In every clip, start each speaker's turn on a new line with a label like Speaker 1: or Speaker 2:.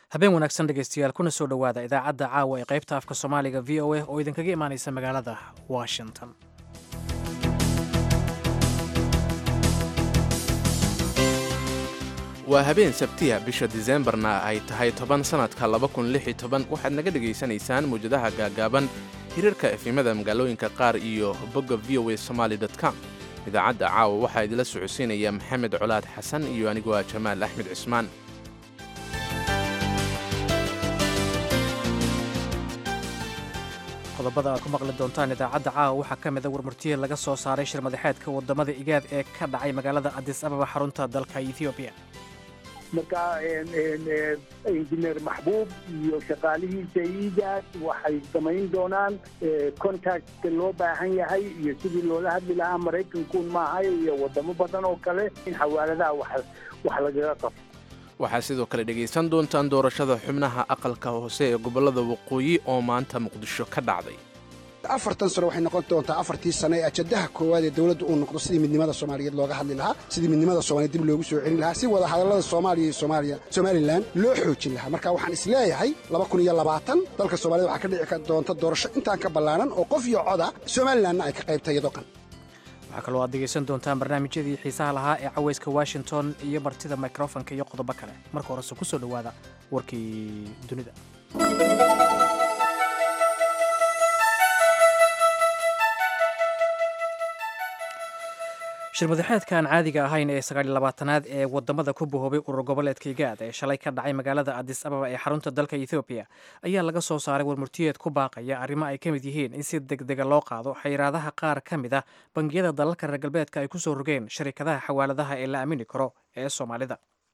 Speaker 1: habeen wanaagsan dhegaystayaal kuna soo dhowaada idaacadda caawa ee qaybta afka soomaaliga v o a oo idinkaga imaanaysa magaalada washington
Speaker 2: waa habeen sabtiya bisha diseembarna ay tahay toban sannadka waxaad naga dhegaysanaysaan mawjadaha gaagaaban hirarka efimada magaalooyinka qaar iyo bogga v o a somaali com idaacadda caawa waxaa idila socodsiinaya maxamed colaad xasan iyo anigoo ah jamaal axmed cismaan
Speaker 1: qodobada aad ku maqli doontaan idaacadda caawa waxaa ka mida warmurtiye laga soo saaray shir madaxeedka wadamada igaad ee ka dhacay magaalada adis ababa xarunta dalka ethoobiya
Speaker 3: marka injineer maxbuub iyo shaqaalihiisa igaad waxay samayn doonaan contactka loo baahan yahay iyo sidii loola hadli lahaa maraykankuun maahay iyo wadamo badan oo kale in xawaaladaha wax lagaga qabto
Speaker 2: waxaa sidoo kale dhegaysan doontaan doorashada xubnaha aqalka hoose ee gobollada waqooyi oo maanta muqdisho ka dhacday
Speaker 4: afartan sano waxay noqon doontaa afartii sano ee ajadaha koowaad ee dowladda uu noqdo sidii midnimada soomaaliyeed looga hadli lahaa sidii midnimada soomaliyeed dib loogu soo celin lahaa si wada hadallada soomaaliya iyo soomaaliya somalilan loo xoojin lahaa marka waxaan isleeyahay laba kun iyo labaatan dalka soomaaliyed waxaa ka dhici doonta doorasho intaan ka ballaanan oo qof iyo coda somalilanna ay ka qaybtay iyadoo kan
Speaker 1: waxaa kaloo aad dhegaysan doontaan barnaamijyadii xiisaha lahaa ee cawayska washington iyo martida mikrofonka iyo qodobo kale marka horese ku soo dhowaada warkii dunida shir madaxeedkan caadiga ahayn ee sagaaliylabaatanaad ee wadamada ku bahoobay urur goboleedka igaad ee shalay ka dhacay magaalada adis ababa ee xarunta dalka ethoobiya ayaa laga soo saaray warmurtiyeed ku baaqaya arrimo ay ka mid yihiin in si degdega loo qaado xayiraadaha qaar ka mid a bangiyada dalalka reer galbeedka ay ku soo rogeen sharikadaha xawaaladaha ee la aamini karo ee soomaalida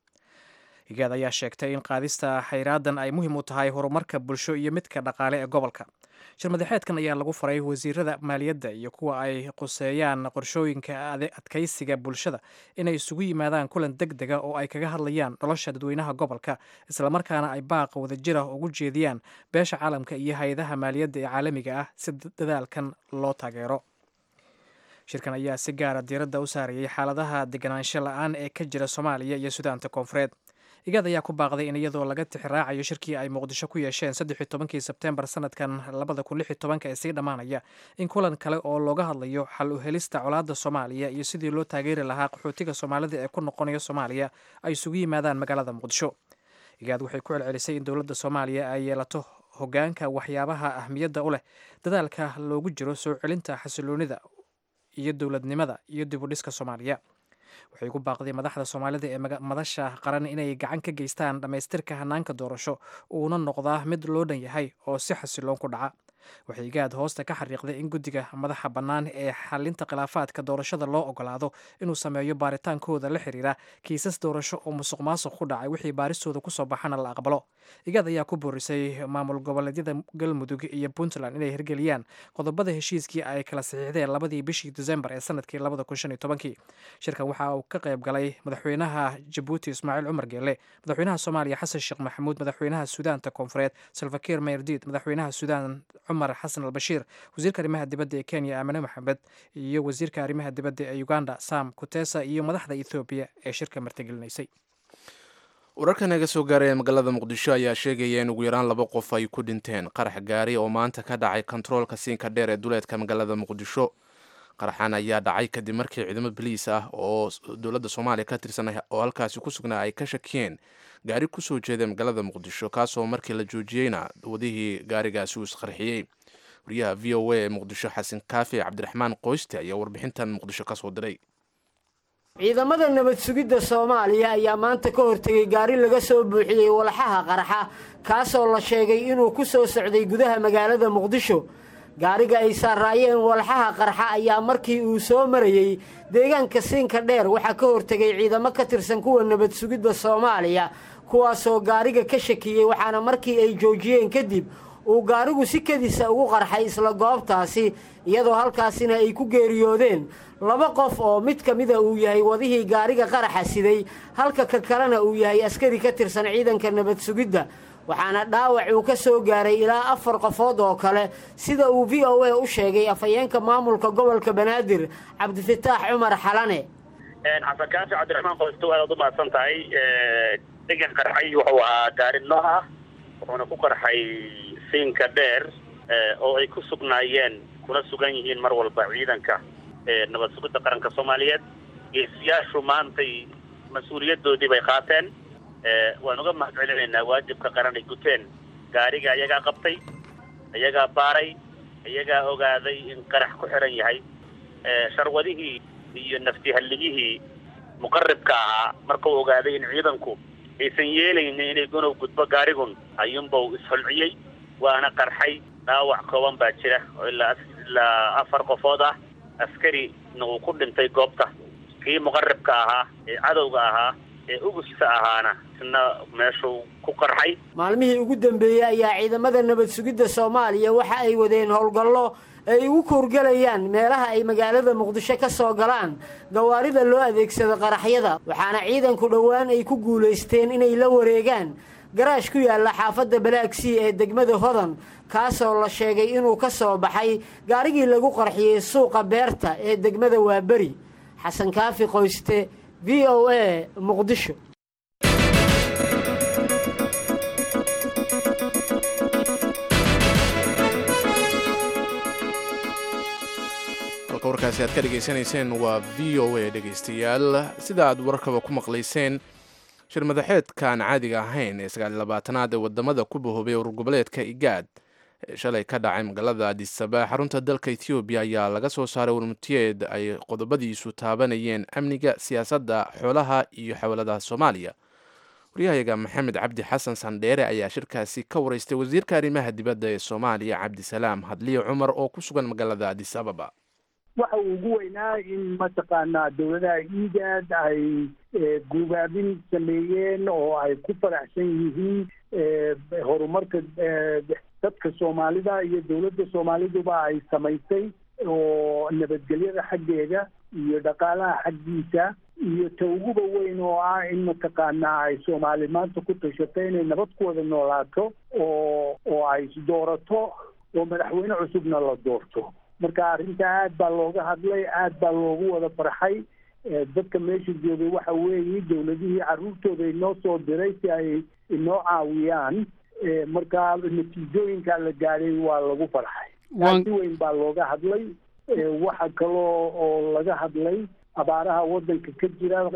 Speaker 1: igaad ayaa sheegtay in qaadista xayraadan ay muhiim u tahay horumarka bulsho iyo midka dhaqaale ee gobolka shir madaxeedkan ayaa lagu faray wasiirada maaliyadda iyo kuwa ay quseeyaan qorshooyinka adkaysiga bulshada inay isugu yimaadaan kulan deg dega oo ay kaga hadlayaan nolosha dadweynaha gobolka islamarkaana ay baaqa wadajira ugu jeediyaan beesha caalamka iyo hay-adaha maaliyadda ee caalamiga ah si dadaalkan loo taageero shirkan ayaa si gaara diiradda u saarayay xaaladaha deganaansho la-aan ee ka jira soomaaliya iyo sudaanta koonfureed igaad ayaa ku baaqday in iyadoo laga tixiraacayo shirkii ay muqdisho ku yeesheen saddexi tobankii sebteembar sanadkan labada kun lixi tobanka ee sii dhammaanaya in kulan kale oo looga hadlayo xal u helista colaadda soomaaliya iyo sidii loo taageeri lahaa qaxootiga soomaalida ee ku noqonaya soomaaliya ay isugu yimaadaan magaalada muqdisho igaad waxay ku celcelisay in dowladda soomaaliya ay yeelato hogaanka waxyaabaha ahmiyadda u leh dadaalka loogu jiro soo celinta xasiloonida iyo dowladnimada iyo dib u dhiska soomaaliya waxay ku baaqday madaxda soomaalida ee madasha qaran inay gacan ka geystaan dhammaystirka hanaanka doorasho uuna noqdaa mid loo dhan yahay oo si xasiloon ku dhaca waxay gaad hoosta ka xariiqday in guddiga madaxa bannaan ee xalinta khilaafaadka doorashada loo ogolaado inuu sameeyo baaritaankooda la xiriira kiisas doorasho oo musuq maasuq ku dhacay wixii baaristooda kusoo baxana la aqbalo igaad ayaa ku boorisay maamul goboleedyada galmudug iyo puntland inay hirgeliyaan qodobada heshiiskii ay kala saxiixdeen labadii bishii disembar ee sanadkii labada kun shan iyo tobankii shirkan waxa uu ka qayb galay madaxweynaha jabuuti ismaaciil cumar geelle madaxweynaha soomaaliya xasan sheekh maxamuud madaxweynaha suudaanta koonfureed salfakiir mayrdid madaxweynaha suudaan cumar xasan albashiir wasiirka arrimaha dibadda ee kenya aamine maxamed iyo wasiirka arrimaha dibadda ee uganda sam kutesa iyo madaxda ethoobiya ee shirka martigelinaysay
Speaker 2: wararka naga soo gaaray ee magaalada muqdisho ayaa sheegaya in ugu yaraan laba qof ay ku dhinteen qarax gaari oo maanta ka dhacay kontaroolka siinka dheer ee duleedka magaalada muqdisho qaraxan ayaa dhacay kadib markii ciidamo baliis ah oo dowladda soomaaliya ka tirsan oo halkaasi ku sugnaa ay ka shakiyeen gaari kusoo jeeda magaalada muqdisho kaasoo markii la joojiyeyna wadihii gaarigaasi uu isqarxiyey wariyaha v o a ee muqdisho xasan kaafi cabdiraxmaan qoyste ayaa warbixintan muqdisho ka soo diray
Speaker 5: ciidamada nabad sugidda soomaaliya ayaa maanta ka hortegay gaari laga soo buuxiyey walxaha qarxa kaasoo la sheegay inuu ku soo socday gudaha magaalada muqdisho gaariga ay saaraayeen walxaha qarxa ayaa markii uu soo marayey deegaanka siinka dheer waxaa ka hortegay ciidamo ka tirsan kuwa nabad sugidda soomaaliya kuwaasoo gaariga ka shakiyey waxaana markii ay joojiyeen kadib uu gaarigu si kedisa ugu qarxay isla goobtaasi iyadoo halkaasina ay ku geeriyoodeen laba qof oo mid ka mida uu yahay wadihii gaariga qaraxa siday halka ka kalena uu yahay askari ka tirsan ciidanka nabad sugidda waxaana dhaawac uu ka soo gaaray ilaa afar qofood oo kale sida uu v o a u sheegay afhayeenka maamulka gobolka banaadir cabdifataax cumar xalane
Speaker 6: xasan kaafi cabdiraxmaan qoysto aad u mahadsan tahay degan qarxay wuxuu ahaa gaari nooc ah wuxuuna ku qarxay siinka dheer oo ay ku sugnaayeen kuna sugan yihiin mar walba ciidanka nabad sugidda qaranka soomaaliyeed geesiyaashu maantay mas-uuliyadoodii bay qaateen waan uga mahad celinaynaa waajibka qaran ay guteen gaariga ayagaa qabtay ayagaa baaray ayagaa ogaaday in qarax ku xiran yahay sharwadihii iyo naftihalligihii muqaribka ahaa markuu ogaaday in ciidanku aysan yeelaynin inay gunow gudbo gaarigun ayuunbau isholciyey waana qarxay dhaawac kooban baa jira oo ilaa ilaa afar qofood ah askarina uu ku dhintay goobta kii muqaribka ahaa ee cadowga ahaa ee ugusta ahaana isna meeshuu ku qarxay
Speaker 5: maalmihii ugu dambeeyey ayaa ciidamada nabad sugidda soomaaliya waxa ay wadeen howlgallo ay ugu koorgelayaan meelaha ay magaalada muqdisho ka soo galaan gawaarida loo adeegsado qaraxyada waxaana ciidanku dhowaan ay ku guulaysteen inay la wareegaan garaash ku yaalla xaafadda balaagsii ee degmada hodan kaasoo la sheegay inuu ka soo baxay gaarigii lagu qarxiyey suuqa beerta ee degmada waaberi xasan kaafi qoyste v o a muqdisho
Speaker 2: halka warkaasi aad ka dhegaysanayseen waa v o a dhegaystayaal sida aad warkaba ku maqlayseen shir madaxeedkaan caadiga ahayn ee sagaal labaatanaad ee wadamada ku bahoobay urgoboleedka igaad ee shalay ka dhacay magaalada adisaba xarunta dalka ethoobiya ayaa laga soo saaray warmutiyeed ay qodobadiisu taabanayeen amniga siyaasadda xoolaha iyo xawaladaha soomaaliya waryahayaga maxamed cabdi xasan sandheere ayaa shirkaasi ka wareystay wasiirka arrimaha dibadda ee soomaaliya cabdisalaam hadliye cumar oo ku sugan magaalada adis ababa
Speaker 3: waxa uu ugu weynaa in mataqaanaa dowladaha iigaad ay guubaabin sameeyeen oo ay ku faraxsan yihiin horumarka dadka soomaalida iyo dowladda soomaaliduba ay samaysay oo nabadgelyada xaggeeda iyo dhaqaalaha xaggiisa iyo ta uguba weyn oo ah in mataqaanaa ay soomaali maanta ku tashato inay nabad ku wada noolaato oo oo ay isdoorato oo madaxweyne cusubna la doorto marka arrinta aad baa looga hadlay aad baa loogu wada farxay dadka meesha joogay waxa weeye dowladihii carruurtooda inoo soo diray si ay inoo caawiyaan marka natiijooyinka la gaadhay waa lagu farxay si weyn baa looga hadlay waxa kaloo oo laga hadlay abaaraha waddanka ka jira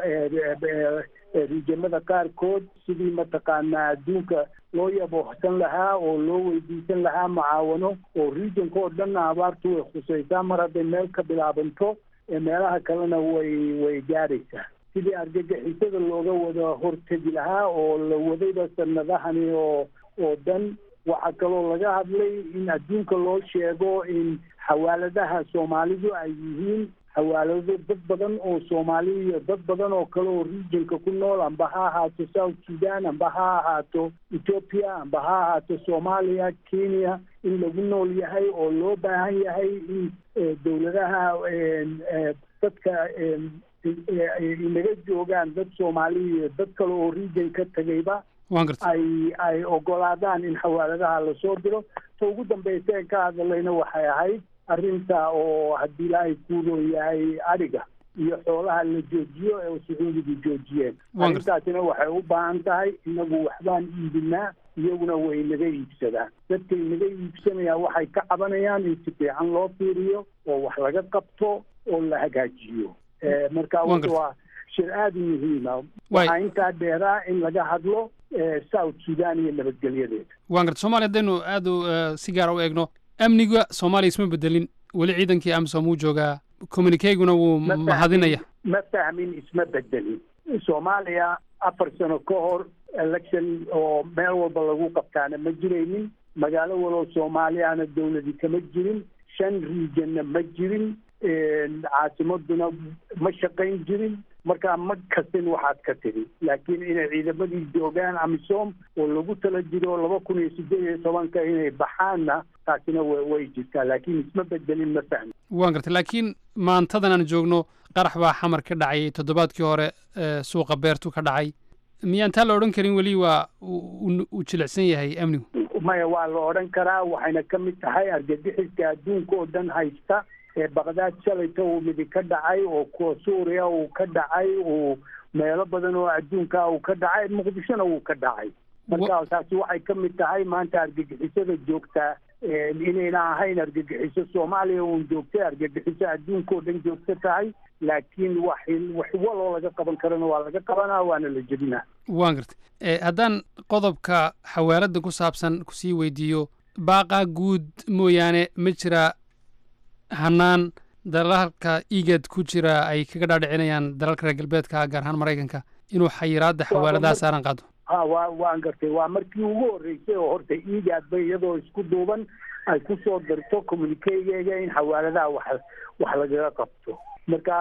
Speaker 3: riijamada qaarkood sidii mataqaanaa adduunka loo yaboohsan lahaa oo loo weydiisan lahaa mucaawano oo regionka oo dhanna abaartu way khusaysaa mar hadday meel ka bilaabanto meelaha kalena way way gaadhaysaa sidii argagixisada looga wada hortegi lahaa oo la wadayba sanadahani oo oo dhan waxaa kaloo laga hadlay in adduunka loo sheego in xawaaladaha soomaalidu ay yihiin xawaalado dad badan oo soomaali iyo dad badan oo kale oo regionka ku nool amba ha ahaato south sudan amba ha ahaato ethoopia amba ha ahaato soomaaliya kenya in lagu nool yahay oo loo baahan yahay in dowladaha dadka inaga joogaan dad soomaali iyo dad kale oo region ka tegayba ay ay ogolaadaan in xawaaladaha lasoo diro ta ugu dambeysa ee ka hadlayna waxay ahayd arrinta oo haddii ilaahay kuuloo yahay adhiga iyo xoolaha la joojiyo ee sacuudigu joojiyeen arrintaasina waxay u baahan tahay inagu waxbaan iibinaa iyaguna way naga iibsadaan dadkay naga iibsanayaan waxay ka cabanayaan in si fiican loo fiiriyo oo wax laga qabto oo la hagaajiyo marka waa shir aada u muhiima waxaa intaa dheeraa in laga hadlo south sudan iyo nabadgelyadeeda
Speaker 7: waan garta somalia haddaynu aada si gaara u eegno amniga soomaaliya isma bedelin weli ciidankii amsom wuu joogaa communikeguna wuu mahadinaya
Speaker 3: ma fahmin isma bedelin soomaaliya afar sano ka hor election oo meel walba lagu qabtaana ma jiraynin magaalo waloo soomaaliyana dowladi kama jirin shan regionna ma jirin caasimaduna ma shaqayn jirin markaa ma kasin waxaad ka tiri laakiin inay ciidamadii joogaan amisom oo lagu tala jiro laba kun iyo sideed iyo tobanka inay baxaanna taasina way jirtaa laakiin isma bedelin ma fahmi
Speaker 7: waan gartay laakiin maantadan aan joogno qarax baa xamar ka dhacay toddobaadkii hore suuqa beertu ka dhacay miyaan taa la odhan karin weli waa uu jilicsan yahay amnigu
Speaker 3: maya waa la odhan karaa waxayna ka mid tahay argagixiska adduunka oo dhan haysta baqdaad shalayta uu midi ka dhacay oo kuwa suuriya uu ka dhacay uu meelo badan oo adduunka uu ka dhacay muqdishona wuu ka dhacay marka taasi waxay ka mid tahay maanta argagixisada joogtaa inayna ahayn argagixiso soomaaliya uun joogtay argagixiso adduunkao dhan joogto tahay laakiin wax wax waloo laga qaban karana waa laga qabanaa waana la jebinaa
Speaker 7: waan gartay haddaan qodobka xawaaladda ku saabsan kusii weydiiyo baaqaa guud mooyaane ma jira hanaan dalalka igad ku jira ay kaga dhaadhicinayaan dalalka reer galbeedka gaar ahaan maraykanka inuu xayiraadda xawaaladaha saaran qaado
Speaker 3: ha wa waan gartay waa markii ugu horreysay oo horta igaadba iyadoo isku duuban ay ku soo dirto communiquegeega in xawaaladaha wax wax lagaga qabto marka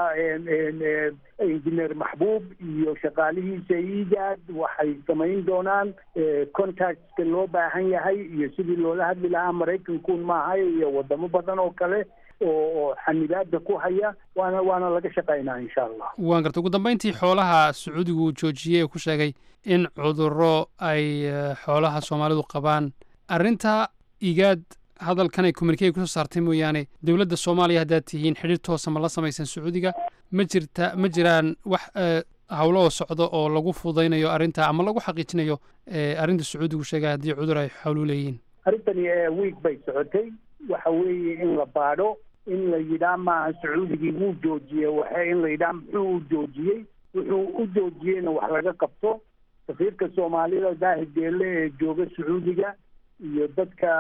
Speaker 3: injineer maxbuub iyo shaqaalihiisa igaad waxay samayn doonaan contactka loo baahan yahay iyo sidii loola hadli lahaa maraykankuun maahay iyo wadamo badan oo kale oo oo xanibaada ku haya waana waana laga shaqaynaa insha allah
Speaker 7: waan gartay ugu dambayntii xoolaha sacuudigu uu joojiyey ee ku sheegay in cudurro ay xoolaha soomaalidu qabaan arrinta igaad hadalkan ay communikega kusoo saartay mooyaane dowladda soomaaliya haddaad tihiin xidhiir toosa ma la samaysan sacuudiga ma jirta ma jiraan wax howlo oo socdo oo lagu fudaynayo arrinta ama lagu xaqiijinayo arrinta sacuudigu sheegay haddii cudur ay xoolu leeyihiin
Speaker 3: arrintani wiig bay socotay waxa weeye in la baadho in la yidhaa maaha sacuudigii wuu joojiyey waxa in la yidhaha muxuu u joojiyey wuxuu u joojiyeyna wax laga qabto safiirka soomaalida daahir deelle ee jooga sacuudiga iyo dadka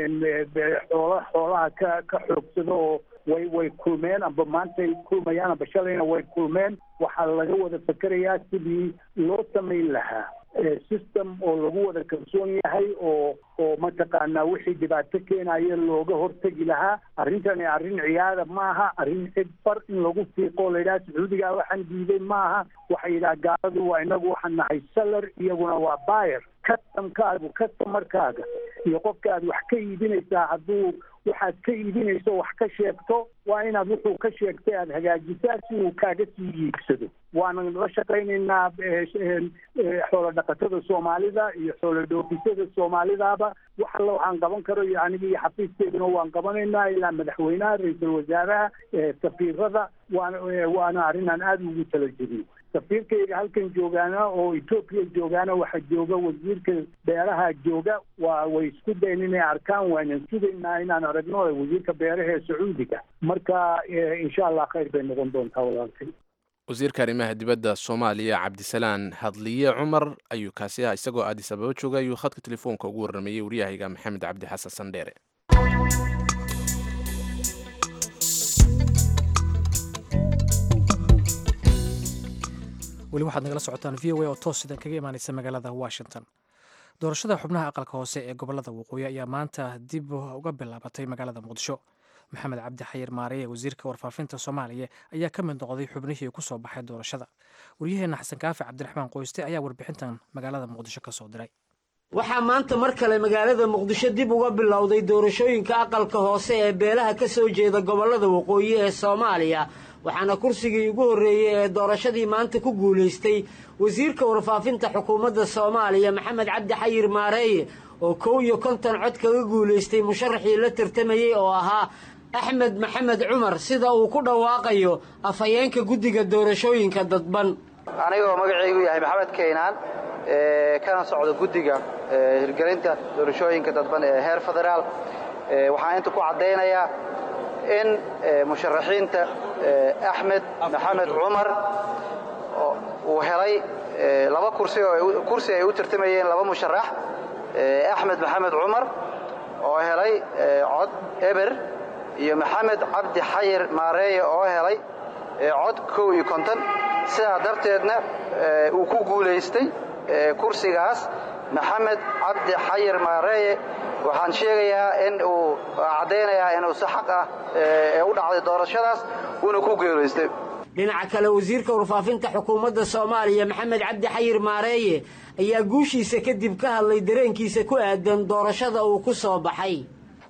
Speaker 3: xoola xoolaha ka ka xoogsada oo way way kulmeen amba maantay kulmayaan amba shalayna way kulmeen waxaa laga wada fakerayaa sidii loo samayn lahaa system oo lagu wada kalsoon yahay oo oo mataqaanaa wixii dhibaato keenaya looga hortegi lahaa arrintani arrin ciyaada maaha arrin cid far in lagu fiiqo la yidhaha sacuudigaa waxaan diiday maaha waxay yidhaha gaaladu waa inagu waxaan nahay salar iyaguna waa buyer customkaagu customarkaaga iyo qofka aad wax ka iibinaysaa hadduu waxaad ka iibinayso wax ka sheegto waa inaad wuxuu ka sheegtay aada hagaajisaa si uu kaaga sii iibsado waanan la shaqaynaynaa xoolo dhaqatada soomaalida iyo xoolo dhoofisada soomaalidaba wax alla waxaan qaban karo iyo aniga iyo xafiiskeeduna waan qabanaynaa ilaa madaxweynaha ra-iisul wasaaraha safiirada waana waana arrin aan aada ugu tala jediyo safiirkayga halkan joogaana oo etoobiya joogaana waxaa jooga wasiirka beeraha jooga waa way isku dayn inay arkaan waanan sugaynaa inaan aragno wasiirka beeraha ee sacuudiga marka insha allah khayr bay noqon doontaa walaalkay
Speaker 2: wasiirka arrimaha dibadda soomaaliya cabdisalaan hadliye cumar ayuu kaasi ah isagoo aadis ababa jooga ayuu khadka telefoonka ugu warrameeyey waryahayga maxamed cabdi xasan sandheere
Speaker 1: weli waxaad nagala socotaan v o a oo toos sidan kaga imaanaysa magaalada washington doorashada xubnaha aqalka hoose ee gobolada waqooyi ayaa maanta dib uga bilaabatay magaalada muqdisho maxamed cabdi xayir maareye wasiirka warfaafinta soomaaliya ayaa ka mid noqday xubnihii ku soo baxay doorashada waryaheena xasan kaafi cabdiraxmaan qoyste ayaa warbixintan magaalada muqdisho ka soo diray
Speaker 5: waxaa maanta mar kale magaalada muqdisho dib uga bilowday doorashooyinka aqalka hoose ee beelaha ka soo jeeda gobollada waqooyi ee soomaaliya waxaana kursigii ugu horreeyey ee doorashadii maanta ku guulaystay wasiirka warfaafinta xukuumadda soomaaliya maxamed cabdi xayir maareeye oo kow iyo konton cod kaga guulaystay musharaxii la tartamayey oo ahaa axmed maxamed cumar sida uu ku dhawaaqayo afhayeenka guddiga doorashooyinka dadban
Speaker 8: anigoo magacaygu yahay maxamed kaynaan kana socda guddiga hirgelinta doorashooyinka dadban ee heer federaal waxaan inta ku caddaynayaa in musharaxiinta axmed maxamed cumar uu helay laba kursi oo kursi ay u tartamayeen laba musharax axmed maxamed cumar oo helay cod eber iyo maxamed cabdi xayir maareeye oo helay cod kow iyo konton sidaa darteedna uu ku guulaystay kursigaas maxamed cabdi xayir maareeye waxaan sheegayaa in uu caddaynayaa inuu si xaq ah ee u dhacday doorashadaas uuna ku geelaystay
Speaker 5: dhinaca kale wasiirka warfaafinta xukuumadda soomaaliya maxamed cabdi xayir maareeye ayaa guushiisa kadib ka hadlay dareenkiisa ku aadan doorashada uu ku soo baxay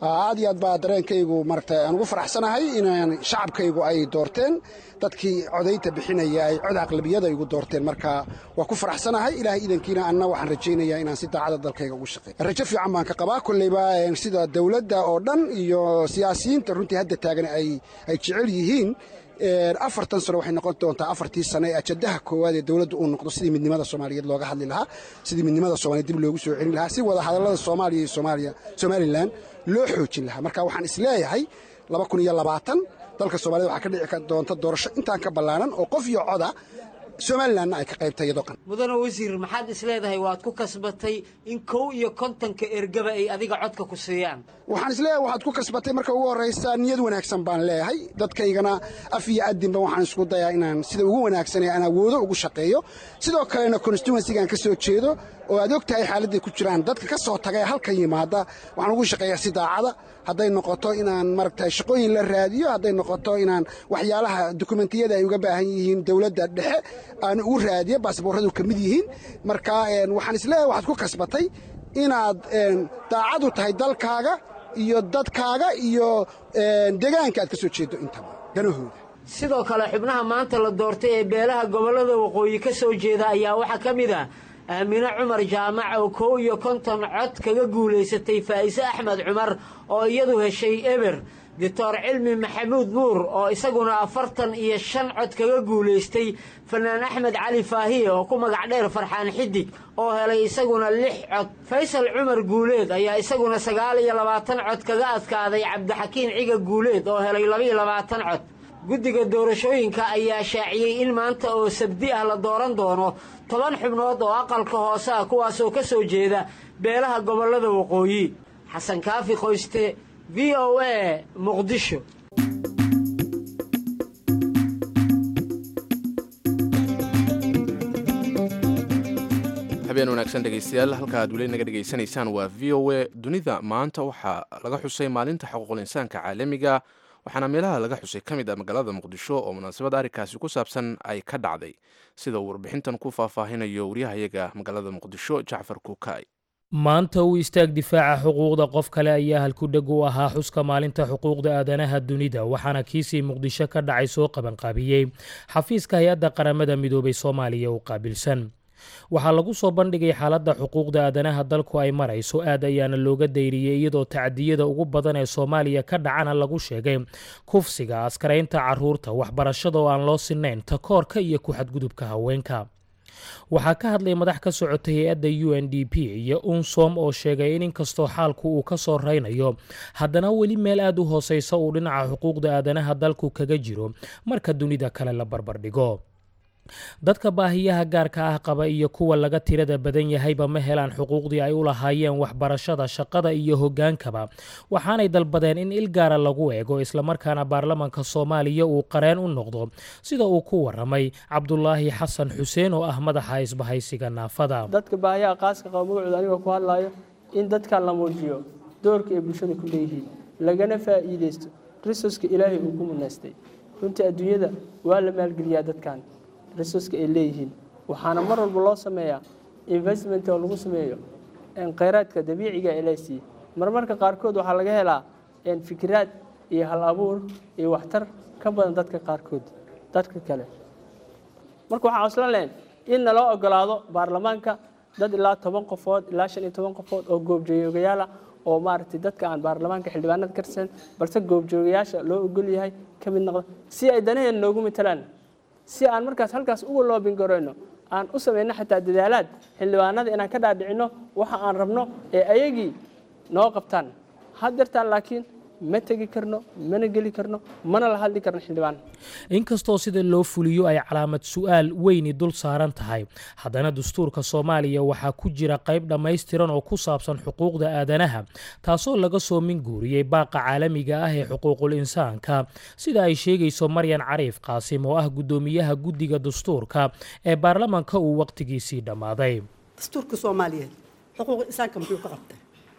Speaker 4: aad iyo aad baa dareenkaygu maragta aan ugu faraxsanahay inaan shacabkaygu ay doorteen dadkii codaynta bixinaya ay cod aqlabiyada igu doorteen marka waa ku faraxsanahay ilaahay idankiina anna waxaan rajaynayaa inaan si daacada dalkayga ugu shaqeey rajo fiican baan ka qabaa kolleyba sida dowladda oo dhan iyo siyaasiyiinta runtii hadda taagan ay jecel yihiin afartan sano waxay noqon doontaa afartii sano ee ajadaha koowaad ee dowladda uu noqdo sidii midnimada soomaaliyeed looga hadli lahaa sidii midnimada soomaliyeed dib loogu soo celin lahaa si wada hadallada soomaaliya iyo soomaaliya somalilan loo xoojin lahaa marka waxaan isleeyahay laba kun iyo labaatan dalka soomaaliyed waxaa ka dhici doonta doorasho intaan ka ballaanan oo qof iyo coda somalilanna ay ka qaybtay iyadoo qan
Speaker 5: mudane wasiir maxaad isleedahay waad ku kasbatay in kow iyo kontonka ergaba ay adiga codka ku siiyaan
Speaker 4: waxaan isleeyahay waxaad ku kasbatay marka ugu horraysa niyad wanaagsan baan leeyahay dadkaygana af iyo addinba waxaan isku dayaa inaan sida ugu wanaagsanee aan awoodo ugu shaqeeyo sidoo kalena constituensigaan ka soo jeedo oo aad og tahay xaaladday ku jiraan dadka ka soo taga ee halkan yimaada waxaan ugu shaqeeyaa si daacada hadday noqoto inaan maaragtay shaqooyin la raadiyo hadday noqoto inaan waxyaalaha dokumentiyada ay uga baahan yihiin dowladda dhexe aan ugu raadiyo baasboorradu ka mid yihiin marka waxaan isleeyahay waxaad ku kasbatay inaad daacadu tahay dalkaaga iyo dadkaaga iyo deegaanka aad ka soo jeedo intaba danahooda
Speaker 5: sidoo kale xubnaha maanta la doortay ee beelaha gobollada waqooyi ka soo jeeda ayaa waxaa ka mid ah aamine cumar jaamac oo kow iyo konton cod kaga guulaysatay faa'ise axmed cumar oo iyadu heshay eber doctor cilmi maxamuud nuur oo isaguna afartan iyo shan cod kaga guulaystay fanaan axmed cali faahiye oo ku magac dheer farxaan xidig oo helay isaguna lix cod faysal cumar guuleed ayaa isaguna sagaal iyo labaatan cod kaga adkaaday cabdixakiin ciga guuleed oo helay labaiyo labaatan cod guddiga doorashooyinka ayaa shaaciyey in maanta oo sabdi ah la dooran doono toban xubnood oo aqalka hoose ah kuwaasoo ka soo jeeda beelaha gobollada waqooyi xasan kaafi qoyste v o a muqdisho
Speaker 2: habeen wanaagsan dhegaystayaal halka aad weli naga dhegaysanaysaan waa v o a dunida maanta waxaa laga xusay maalinta xuquuqul insaanka caalamiga waxaana meelaha laga xusay ka mid ah magaalada muqdisho oo munaasabad arrinkaasi ku saabsan ay ka dhacday sida uu warbixintan ku faahfaahinayo waryahayaga magaalada muqdisho jacfar kuukay
Speaker 9: maanta u istaag difaaca xuquuqda qof kale ayaa halkudheg u ahaa xuska maalinta xuquuqda aadanaha dunida waxaana kiisii muqdisho ka dhacay soo qabanqaabiyey xafiiska hay-adda qaramada midoobay soomaaliya u qaabilsan waxaa lagu soo bandhigay xaaladda xuquuqda aadanaha dalku ay marayso aad ayaana looga dayriyey iyadoo tacdiyada ugu badan ee soomaaliya ka dhacana lagu sheegay kufsiga askaraynta caruurta waxbarashada oo aan loo sinayn takoorka iyo ku-xadgudubka haweenka waxaa ka hadlay madax ka socotay hay-adda u n d p iyo unsom oo sheegay in inkastoo xaalku uu ka soo raynayo haddana weli meel aad u hooseysa uu dhinaca xuquuqda aadanaha dalku kaga jiro marka dunida kale la barbardhigo dadka baahiyaha gaarka ah qaba iyo kuwa laga tirada badan yahayba ma helaan xuquuqdii ay u lahaayeen waxbarashada shaqada iyo hoggaankaba waxaanay dalbadeen in il gaara lagu eego islamarkaana baarlamanka soomaaliya uu qareen u noqdo sida uu ku waramay cabdulaahi xasan xuseen oo ah madaxa isbahaysiga naafada
Speaker 10: dadka baahiyaha qaaska qaba magacooda anigoo ku hadlayo in dadkan la muujiyo doorka ay bulshada ku leeyihiin lagana faa'iidaysto risoska ilaahay uu ku munaystay runtii adduunyada waa la maalgeliyaa dadkan resurska ay leeyihiin waxaana mar walba loo sameeyaa investment oo lagu sameeyo khayraadka dabiiciga ee lasiiye marmarka qaarkood waxaa laga helaa fikiraad iyo hal abuur iyo waxtar ka badan dadka qaarkood dadka kale marka waxaan coslan lahayn in naloo ogolaado baarlamaanka dad ilaa toban qofood ilaa shan iyo toban qofood oo goobjoogayaala oo maaragtay dadka aan baarlamaanka xildhibaanada ka tirsan balse goobjoogayaasha loo ogol yahay ka mid noqda si ay danaheena noogu matalaan si aan markaas halkaas uga loobin garayno aan u samayno xataa dadaalaad xildhibaanada inaan ka dhaadhicinno waxa aan rabno ee ayagii noo qabtaan haddeertaan laakiin ma tegi karno mana geli karno mana la hadli karno xildhibaan
Speaker 9: inkastoo sida loo fuliyo ay calaamad su-aal weyni dul saaran tahay haddana dastuurka soomaaliya waxaa ku jira qayb dhammaystiran oo ku saabsan xuquuqda aadanaha taasoo laga soo minguuriyey baaqa caalamiga ah ee xuquuqul insaanka sida ay sheegayso maryan cariif qaasim oo ah guddoomiyaha guddiga dastuurka ee baarlamanka uu wakhtigiisii dhammaaday
Speaker 11: dastuurka soomaaliyeed xuquuqul insaanka muxuu ka qabtay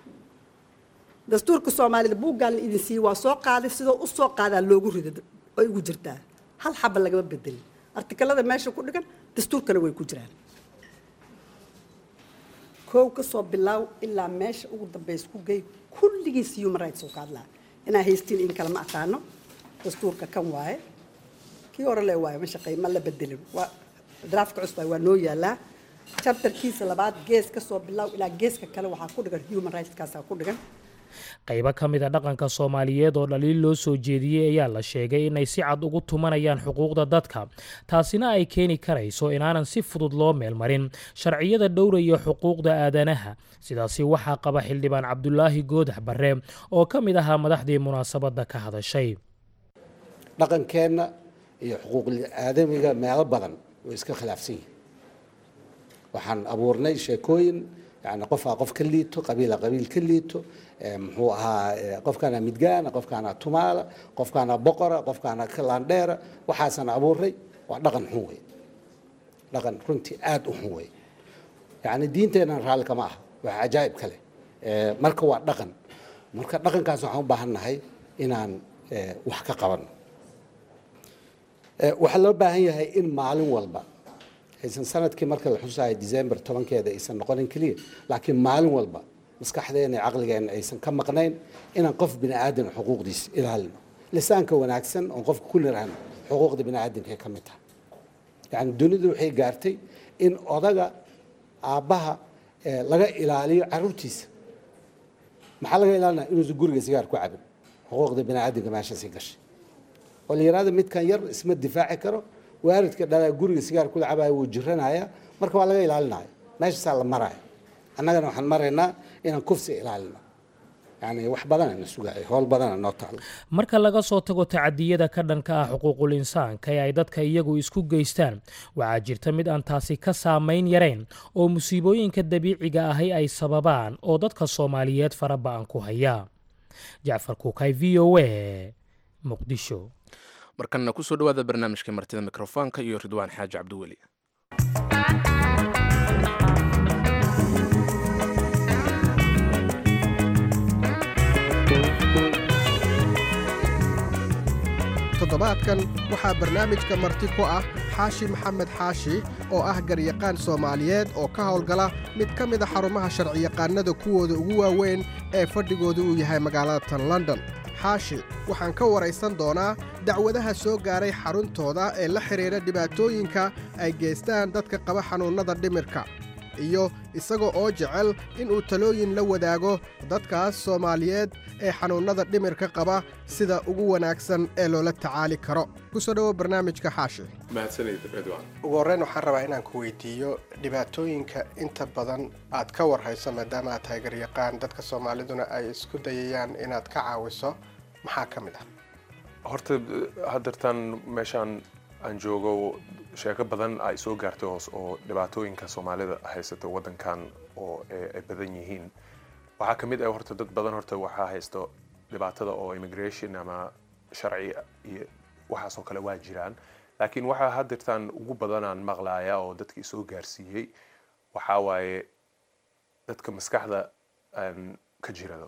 Speaker 11: dastuurka soomaalida buuggaan la idin siiyey waa soo qaaday sidoo u soo qaadaa loogu rida ay ugu jirtaa hal xaba lagama bedelin artikalada meesha ku dhigan dastuurkana way ku jiraan koow ka soo bilaaw ilaa meesha ugu dambaysa ku gey kulligiis human rights uu ka hadlaa inaa haystiin in kale ma aqaano dastuurka kan waaye kii hore le waaye ma shaqeey ma la bedelin waa draftka cusub waa noo yaalaa chapterkiisa labaad gees ka soo bilaaw ilaa geeska kale waxaa ku dhigan human rights kaasaa ku dhigan
Speaker 9: qaybo ka mid a dhaqanka soomaaliyeed oo dhaliil loo soo jeediyey ayaa la sheegay inay si cad ugu tumanayaan xuquuqda dadka taasina ay keeni karayso inaanan si fudud loo meelmarin sharciyada dhowraya xuquuqda aadanaha sidaasi waxaa qaba xildhibaan cabdulaahi goodax barre oo ka mid ahaa madaxdii munaasabadda ka hadashay
Speaker 12: dhaqankeenna iyo xuquuqul aadamiga meelo badan way iska khilaafsan yihin waxaan abuurnay sheekooyin yani qofaa qof ka liito qabiila qabiil ka liito muxuu ahaa qofkaana midgaana qofkaana tumaala qofkaana boqora qofkaana kalandheera waxaasaan abuurnay waa dhaqan xun wey dhaqan runtii aada u xun wey yani diinteennan raalli kama aha waa cajaa'ib kale marka waa dhaqan marka dhaqankaas waxaan u baahan nahay inaan wax ka qabanno waxaa loo baahan yahay in maalin walba aysan sanadkii marka la xusayo december tobankeeda aysan noqonin keliya laakiin maalin walba maskaxdeena iyo caqligeena aysan ka maqnayn inaan qof bini aadan xuquuqdiisa ilaalino lisaanka wanaagsan oon qofka ku nirahno xuquuqda bini aadamkay ka mid tahay yani dunidu waxay gaartay in odaga aabbaha laga ilaaliyo caruurtiisa maxaa laga ilaalinaya inuusan guriga sigaar ku cabin xuquuqda bini aadamka meeshaasay gashay oo la yihahdo midkan yar isma difaaci karo waalidka dhalaa guriga sigaar kula cabaayo wuu jiranaya marka waa laga ilaalinaya meeshaasaa la maraya annagana waxaan maraynaa inaan kufsi ilaalino yani wax badana sugaayo howl badana noo taalo
Speaker 9: marka laga soo tago tacadiyada ka dhanka ah xuquuqul insaanka ee ay dadka iyagu isku geystaan waxaa jirta mid aan taasi ka saamayn yarayn oo musiibooyinka dabiiciga ahi ay sababaan oo dadka soomaaliyeed fara ba-an ku haya jacfar kuukay v o a muqdisho
Speaker 2: markanna kusoo dhawaada barnaamijka martida mikrofoonka iyo ridwaan xaaji cabdiweli
Speaker 13: toddobaadkan waxaa barnaamijka marti ku ah xaashi maxamed xaashi oo ah garyaqaan soomaaliyeed oo ka howlgala mid ka mid a xarumaha sharciyaqaanada kuwooda ugu waaweyn ee fadhigooda uu yahay magaalada tan london xaashi waxaan ka waraysan doonaa dacwadaha soo gaaray xaruntooda ee la xidhiidha dhibaatooyinka ay geystaan dadka qaba xanuunnada dhimirka iyo isaga oo jecel inuu talooyin la wadaago dadkaas soomaaliyeed ee xanuunnada dhimirka qaba sida ugu wanaagsan ee loola tacaali karo kusoo dhowo barnaamijka xaashi
Speaker 14: ugu horreyn waxaan rabaa inaan ku weydiiyo dhibaatooyinka inta badan aad ka warhayso maadaama aad tahay garyaqaan dadka soomaaliduna ay isku dayayaan inaad ka caawiso maxaa ka mid ah
Speaker 15: horta haddeertaan meeshaan aan joogo sheeko badan ay soo gaartay hoos oo dhibaatooyinka soomaalida haysata waddankan oo ay badan yihiin waxaa ka mid ah horta dad badan horta waxaa haysto dhibaatada oo immigration ama sharci iyo waxaas oo kale waa jiraan laakiin waxaa haddeertaan ugu badanaan maqlaaya oo dadkii soo gaarsiiyey waxaa waaye dadka maskaxda ka jirado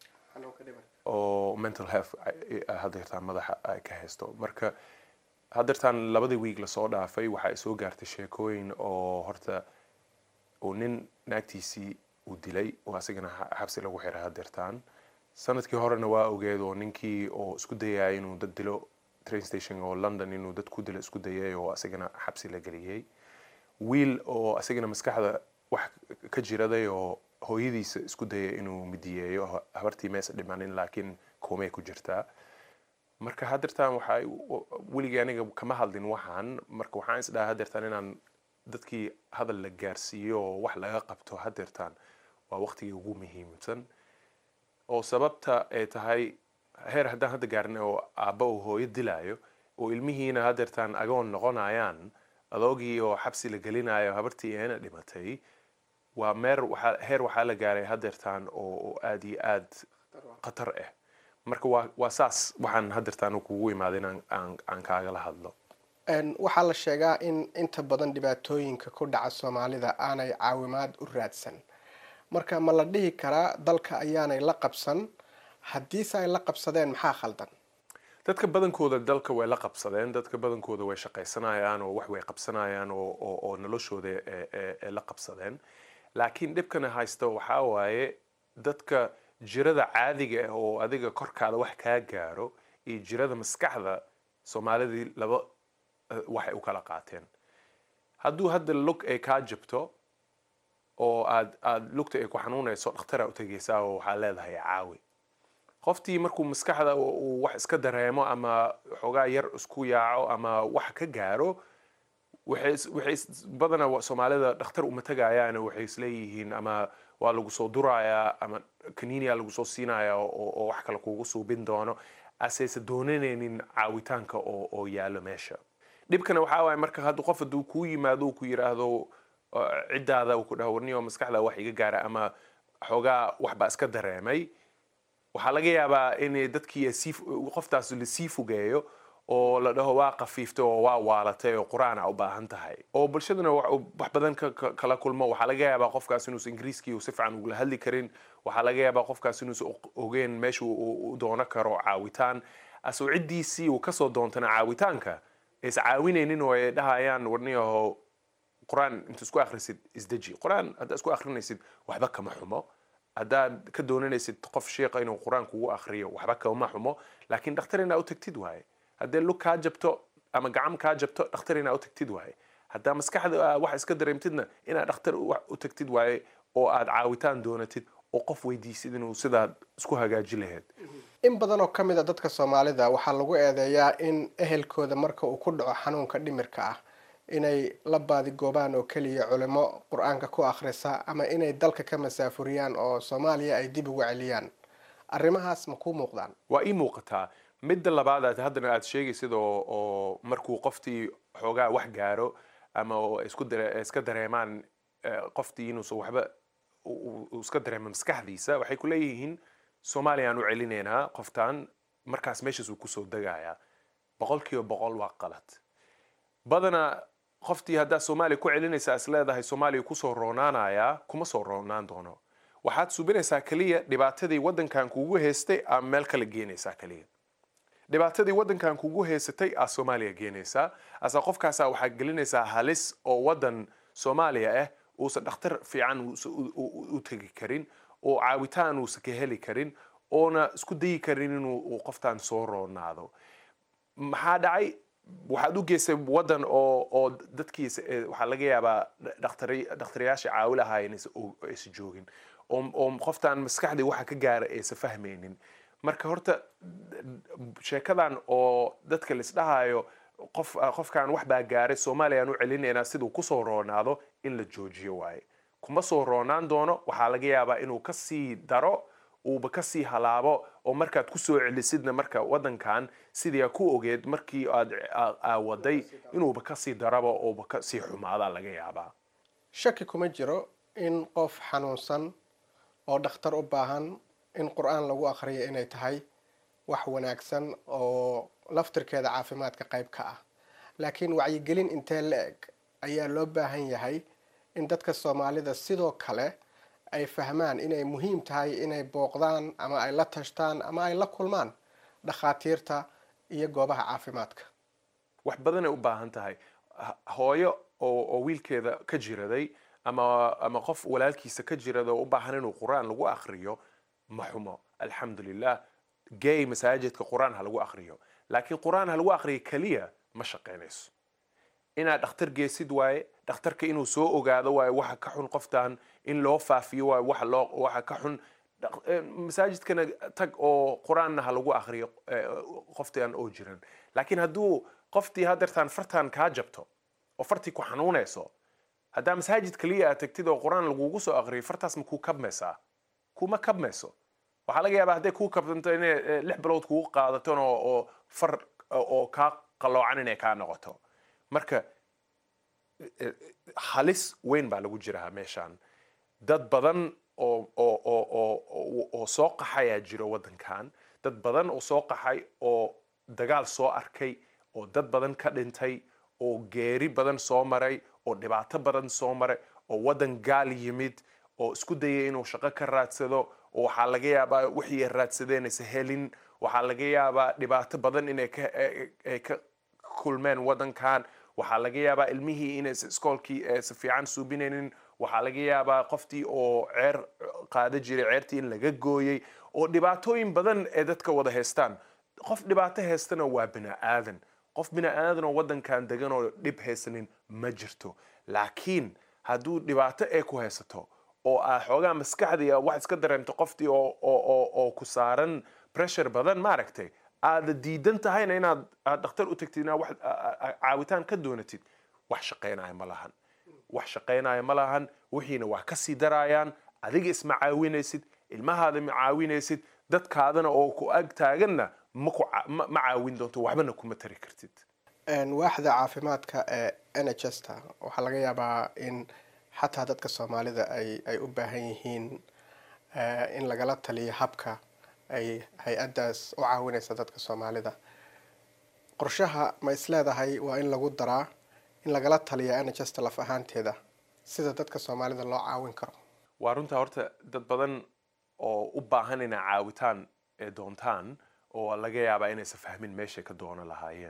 Speaker 15: oo mental health haddeertaan madaxa ay ka haysto marka haddeertaan labadii wiig lasoo dhaafay waxa ay soo gaartay sheekooyin oo horta uu nin naagtiisii uu dilay oo asigana xabsi lagu xiray haddeertaan sanadkii horena waa ogeed oo ninkii oo isku dayaya inuu dad dilo train station oo london inuu dad ku dilo isku dayay oo asigana xabsi la geliyey wiil oo asigana maskaxda wax ka jiraday oo hooyadiisa isku dayay inuu midiyeeyo habartii meesa dhimanin laakiin koomay ku jirtaa marka haddeertaan waxa weligii aniga kama hadlin waxaan marka waxaan is dhahaa haddeertaan inaan dadkii hadal la gaarsiiyo oo wax laga qabto haddeertaan waa waqtigii ugu muhiimsan oo sababta ay tahay heer haddaan hadda gaarin oo aabba uu hooyo dilaayo oo ilmihiina haddeertaan agoon noqonayaan adoogii oo xabsi la gelinayo habartii eena dhimatay waa meer waxaa heer waxaa la gaaray haddeertaan oo aad iyo aad khatar ah marka waa waa saas waxaan haddeertaan kugu imaaday in aan kaagala hadlo
Speaker 14: waxaa la sheegaa in inta badan dhibaatooyinka ku dhaca soomaalida aanay caawimaad u raadsan marka ma la dhihi karaa dalka ayaanay la qabsan haddiise ay la qabsadeen maxaa khaldan
Speaker 15: dadka badankooda dalka way la qabsadeen dadka badankooda way shaqaysanayaan oo wax way qabsanayaan oo oo noloshooda la qabsadeen laakiin dhibkana haysta waxaa waaye dadka jirada caadiga ah oo adiga korkaada wax kaa gaaro iyo jirada maskaxda soomaalidii laba waxay u kala qaateen hadduu hadda lug ay kaa jabto oo aad aad lugta ay ku xanuunayso dhakhtaraa u tegaysaa oo waxaa leedahay caawi qoftii markuu maskaxda uu wax iska dareemo ama xoogaa yar isku yaaco ama wax ka gaaro waxay badana soomaalida dhakhtar uma tegayaan waxay isleeyihiin ama waa lagu soo durayaa ama kaniiniya lagu soo siinaya oo wax kale kugu suubin doono asayse doonanaynin caawitaanka oo oo yaalo meesha dhibkana waxaa waaye marka hadda qof hadduu kuu yimaado ku yiraahdo ciddaada ku dhaho warniyo maskaxda wax iga gaara ama xoogaa waxbaa iska dareemay waxaa laga yaabaa in dadkii qoftaas lasii fogeeyo oo la dhaho waa kafiiftay oo waa waalatay oo qur-aana u baahan tahay oo bulshaduna wax badan kala kulmo waxaa laga yaabaa qofkaas inuusan ingiriiskii si fiican ugula hadli karin waxaa laga yaabaa qofkaas inuusan ogeen meesha u doono karo caawitaan asoo ciddiisii uu kasoo doontana caawitaanka is caawinaynin oo ay dhahayaan warniyaho qur-aan inta isku akhrisid isdeji qur-aan haddaa isku akhrinaysid waxba kama xumo haddaad ka doonanaysid qof sheekha inuu qur-aan kugu akhriyo waxba kama xumo laakiin dhakhtar inaa u tagtid waaye haddee lug kaa jabto ama gacam kaa jabto dhakhtar inaa u tagtid waaye haddaa maskaxda wax iska dareemtidna inaad dhakhtar u tagtid waaye oo aad caawitaan doonatid oo qof weydiisid inuu sidaad isku hagaaji lahayd
Speaker 14: in badan oo ka mid a dadka soomaalida waxaa lagu eedeeyaa in ehelkooda marka uu ku dhaco xanuunka dhimirka ah inay la baadigoobaan oo keliya culimo qur-aanka ku akhrisa ama inay dalka ka masaafuriyaan oo soomaaliya ay dib ugu celiyaan arrimahaas ma kuu muuqdaan
Speaker 15: waa ii muuqataa midda labaad aad haddana aad sheegaysid oo oo markuu qoftii xoogaa wax gaaro ama oo isku dare iska dareemaan qoftii inuusan waxba uu iska dareemo maskaxdiisa waxay ku leeyihiin soomaaliya aan u celinaynaa qoftaan markaas meeshaas uu kusoo degayaa boqol kiiba boqol waa qalad badana qoftii haddaa soomaaliya ku celinaysaa is leedahay soomaaliya kusoo roonaanayaa kuma soo roonaan doono waxaad subinaysaa keliya dhibaatadii waddankan kugu haystay aa meel kale geenaysaa keliya dhibaatadii waddankan kugu haysatay aa soomaaliya geenaysaa asa qofkaasaa waxaa gelinaysaa halis oo waddan soomaaliya ah uusan dhakhtar fiican u tegi karin oo caawitaan uusan ka heli karin oona isku dayi karin inuu qoftaan soo roonaado maxaa dhacay waxaad u geysay waddan oo oo dadkiisa waxaa laga yaabaa dhakhtariyaasha caawi lahaa aysan joogin oo qoftaan maskaxdii waxa ka gaara aysan fahmaynin marka horta sheekadan oo dadka laisdhahayo qof qofkan wax baa gaaray soomaaliya aan u celinaynaa siduu kusoo roonaado in la joojiyo waaye kuma soo roonaan doono waxaa laga yaabaa inuu kasii daro uuba kasii halaabo oo markaad kusoo celisidna marka waddankan sidii aa ku ogeed markii aad aawaday inuuba kasii daraba ooba kasii xumaada laga yaabaa
Speaker 14: shaki kuma jiro in qof xanuunsan oo dhakhtar u baahan in qur-aan lagu akhriyo inay tahay wax wanaagsan oo laftirkeeda caafimaadka qayb ka ah laakiin wacyigelin intee la eg ayaa loo baahan yahay in dadka soomaalida sidoo kale ay fahmaan inay muhiim tahay inay booqdaan ama ay la tashtaan ama ay la kulmaan dhakhaatiirta iyo goobaha caafimaadka
Speaker 15: wax badanay u baahan tahay hooyo oo wiilkeeda ka jiraday ama ama qof walaalkiisa ka jirada oo u baahan inuu qur-aan lagu akhriyo ma xumo alxamdulilah gay masaajidka qur-aan ha lagu akhriyo laakiin qur-aan ha lagu akhriyo keliya ma shaqaynayso inaad dhakhtar geesid waaye dhakhtarka inuu soo ogaado waaye waxa ka xun qoftan in loo faafiyo waaye waxa loo waxa ka xun masaajidkana tag oo qur-aanna ha lagu akhriyo qoftaan oo jiran laakiin hadduu qoftii hadeertaan fartaan kaa jabto oo fartii ku xanuunayso haddaa masaajid kaliya aad tagtid oo qur-aan lagugu soo akhriyo fartaas ma kuu kabmaysaa kuma kabmayso waxaa laga yaabaa hadday kuu kabdanto inay lix bilood kugu qaadaton oo far oo kaa qaloocan inay kaa noqoto marka halis weyn baa lagu jiraa meeshaan dad badan oo oo oo oo oo soo qaxayaa jiro waddankan dad badan oo soo qaxay oo dagaal soo arkay oo dad badan ka dhintay oo geeri badan soo maray oo dhibaato badan soo maray oo waddan gaal yimid oo isku dayay inuu shaqo ka raadsado oo waxaa laga yaabaa wixii ay raadsadeen aysa helin waxaa laga yaabaa dhibaato badan inay ka ay ka kulmeen waddankan waxaa laga yaabaa ilmihii inaysa iskoolkii si fiican suubinaynin waxaa laga yaabaa qoftii oo ceer qaada jiray ceertii in laga gooyey oo dhibaatooyin badan ee dadka wada haystaan qof dhibaato haystana waa bini aadan qof bini aadan oo waddankan degan oo dhib haysanin ma jirto laakiin hadduu dhibaato ee ku haysato oo aa xoogaa maskaxdii wax iska dareemto qoftii oo ku saaran pressure badan maaragtay aada diidan tahayna inaad aad dhakhtar u tagtid inaad wax caawitaan ka doonatid wax shaqaynaya ma lahan wax shaqaynaya ma lahan wixiina waa ka sii daraayaan adiga isma caawinaysid ilmahaada ma caawinaysid dadkaadana oo ku ag taaganna ma caawin doonto waxbana kuma tari kartid
Speaker 14: waaxda caafimaadka ee n h s ta waxaa laga yaabaa in xataa dadka soomaalida ay ay u baahan yihiin in lagala taliyo habka ay hay-addaas u caawinaysa dadka soomaalida qorshaha ma is leedahay waa in lagu daraa in lagala taliya n h s ta laf ahaanteeda sida dadka soomaalida loo caawin karo
Speaker 15: waa runtaa horta dad badan oo u baahan inay caawitaan ee doontaan oo laga yaabaa inaysan fahmin meeshay ka doono lahaayeen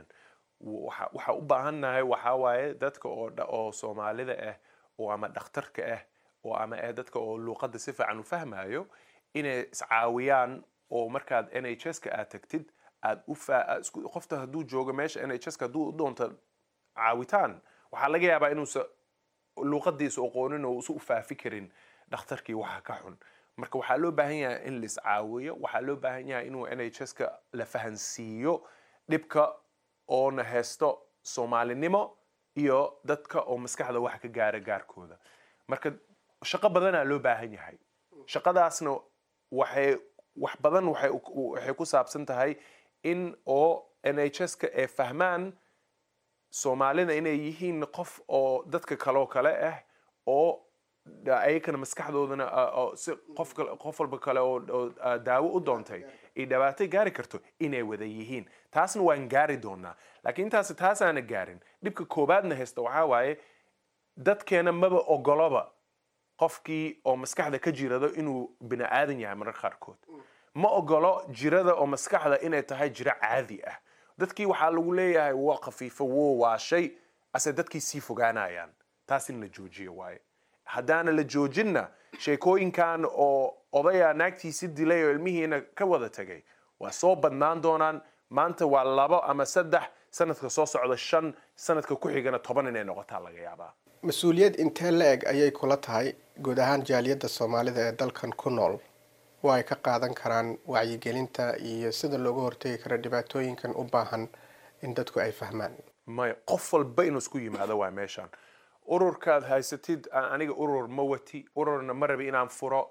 Speaker 15: waxa u baahannahay waxaa waaye dadka oo soomaalida ah oo ama dhakhtarka ah oo ama ah dadka oo luuqadda si fiican u fahmayo inay iscaawiyaan oo markaad n h s ka aad tagtid aad u qofta hadduu joogo meesha n h s ka hadduu u doonto caawitaan waxaa laga yaabaa inuusa luuqadiisa aqoonin oo usa u faafi karin dhakhtarkii waxa ka xun marka waxaa loo baahan yahay in lais caawiyo waxaa loo baahan yahay inuu n h s ka la fahansiiyo dhibka oona haysto soomaalinimo iyo dadka oo maskaxda wax ka gaara gaarkooda marka shaqo badanaa loo baahan yahay shaqadaasna waxay wax badan waxay ku saabsan tahay in oo n h s ka ay fahmaan soomaalida inay yihiin qof oo dadka kaloo kale ah oo ayakana maskaxdoodana si qof qof walba kale oo daawo u doontay ay dhibaato gaari karto inay wada yihiin taasna waan gaari doonaa laakiin intaas taasaana gaarin dhibka koobaadna haysta waxaa waaye dadkeena maba ogoloba qofkii oo maskaxda ka jirado inuu bini aadan yahay mararka qaarkood ma ogolo jirada oo maskaxda inay tahay jiro caadi ah dadkii waxaa lagu leeyahay waa khafiifo wo waa shay ase dadkii sii fogaanayaan taas in la joojiyo waaye haddaana la joojinna sheekooyinkan oo odaya naagtiisi dilay oo ilmihiina ka wada tegay waa soo badnaan doonaan maanta waa labo ama saddex sanadka soo socda shan sanadka ku xigana toban inay noqotaa laga yaabaa
Speaker 14: mas-uuliyad intee la eg ayay kula tahay guud ahaan jaaliyadda soomaalida ee dalkan ku nool oo ay ka qaadan karaan wacyigelinta iyo sida looga hortegi karo dhibaatooyinkan u baahan in dadku ay fahmaan
Speaker 15: maya qof walba inuu isku yimaado waa meeshaan ururkaad haysatid aniga urur ma wati ururna ma rabi inaan furo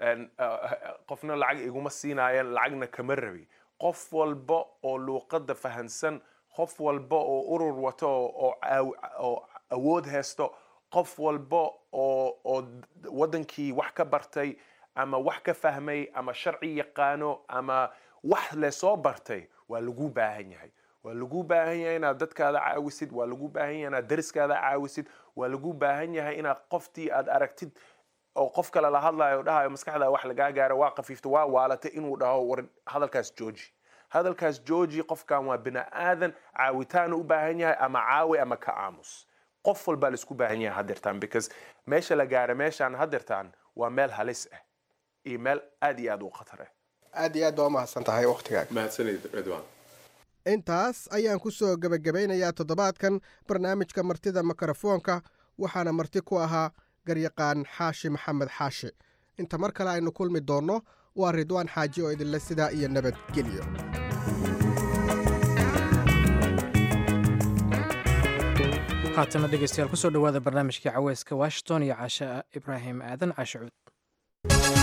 Speaker 15: qofna lacag iguma siinaayeen lacagna kama rabi qof walba oo luuqadda fahansan qof walba oo urur wato oo awood haysto qof walba oo oo waddankii wax ka bartay ama wax ka fahmay ama sharci yaqaano ama wax le soo bartay waa lagu baahan yahay waa lagu baahan yahay inaad dadkaada caawisid waa lagu baahan yahay inaad dariskaada caawisid waa lagu baahan yahay inaad qoftii aad aragtid oo qof kale la hadlayo o dhahayo maskaxda wax lagaa gaaro waa qafiifto waa waalatay inuu dhaho war hadalkaas jooji hadalkaas jooji qofkan waa bini aadan caawitaan u baahan yahay ama caawi ama ka aamus qof walbaa laisku baahan yahay hadeertaan because meesha la gaaro meeshaan hadeertaan waa meel halis ah iyo meel aad iyo aad u khatar ah
Speaker 14: aad iyo aad baa umahadsan tahay waqtigaaga
Speaker 15: mahadsanid ridwan
Speaker 13: intaas ayaan ku soo gebagabeynayaa toddobaadkan barnaamijka martida mikrofoonka waxaana marti ku ahaa garyaqaan xaashi maxamed xaashi inta mar kale aynu kulmi doonno waa ridwaan xaaji oo idinle sidaa iyo nabadgelyo
Speaker 1: haatana dhegeystayaal kusoo dhowaada barnaamijkii caweyska washington iyo caashe ibraahim aadan caashe cuud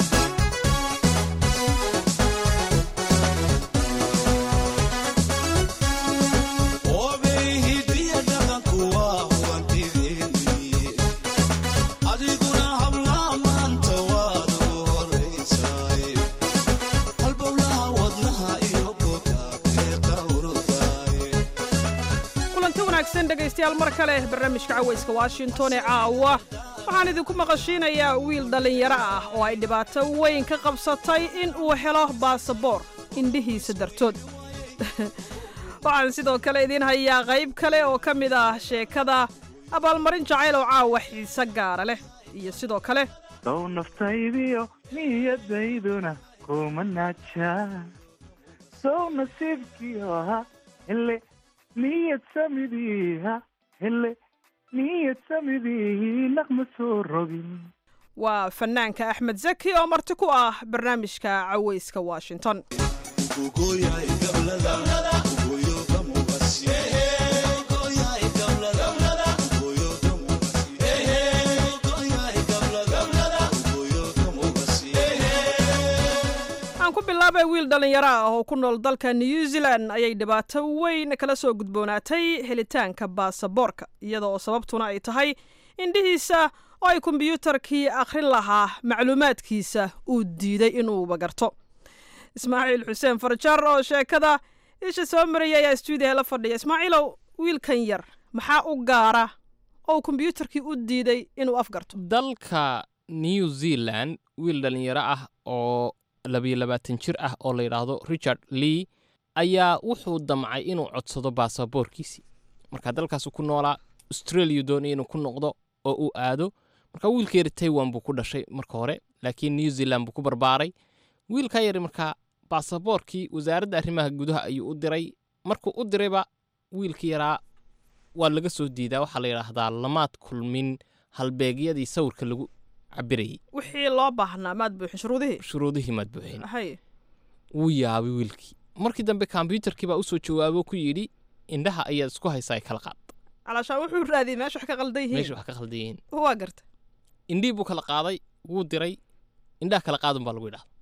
Speaker 16: dhegaystayaal mar kale barnaamijka caweyska washington ee caawa waxaan idinku maqashiinayaa wiil dhallinyaro ah oo ay dhibaato weyn ka qabsatay in uu helo baasaboor indhihiisa dartood waxaan sidoo kale idiin hayaa qayb kale oo ka mid ah sheekada abaalmarin jacayl oo caawa xiise gaara leh iyo sidoo kale
Speaker 17: sow naftaydiyo niyadayduna kuma naajaa sow nasiibkiyo ha hele niyad samidiiha hele niyad samidii naqma soo rogin
Speaker 16: waa fanaanka axmed zaki oo marti ku ah barnaamijka caweyska washington aan ku bilaabay wiil dhallinyaro ah oo ku nool dalka new zealand ayay dhibaato weyn kala soo gudboonaatay helitaanka baasaboorka iyada oo sababtuna ay tahay indhihiisa oo ay kombiyuutarkii akhrin lahaa macluumaadkiisa uu diiday inuuba garto ismaaciil xuseen farjar oo sheekada isha soo maraya ayaa stuudiyaha la fadhiya ismaaciilow wiilkan yar maxaa u gaara oo kombiyuutarkii u diiday inuu afgarto
Speaker 18: dalka new zealand wiil dhallinyaro ah oo labiyo labaatan jir ah oo la yidhaahdo richard lee ayaa wuxuu damcay inuu codsado baasaboorkiisii marka dalkaasu ku noolaa australia doonaya inuu ku noqdo oo uu aado marka wiilka yari taiwan buu ku dhashay marka hore laakiin new zealand buu ku barbaaray wiilkaa yari markaa baasaboorkii wasaaradda arrimaha gudaha ayuu u diray markuu u dirayba wiilka yaraa waa laga soo diidaa waxaa la yidhaahdaa lamaad kulmin halbeegyadii sawirka lagu cabirayay
Speaker 16: wixii loo baahnaa maad buuxin shuruudihii
Speaker 18: shuruudihii maad buuxin
Speaker 16: hay
Speaker 18: wuu yaabay wiilkii markii dambe kombyuutarkii baa usoo jawaabo ku yidhi indhaha ayaad isku haysaa kala qaad
Speaker 16: calaashaan wuxuu raadiyey meesha wax ka qaldan yihiin
Speaker 18: meesha wax ka khaldan yihiin
Speaker 16: waa garta
Speaker 18: indhihii buu kala qaaday wuu diray indhaha kala qaadun baa lagu yidhahda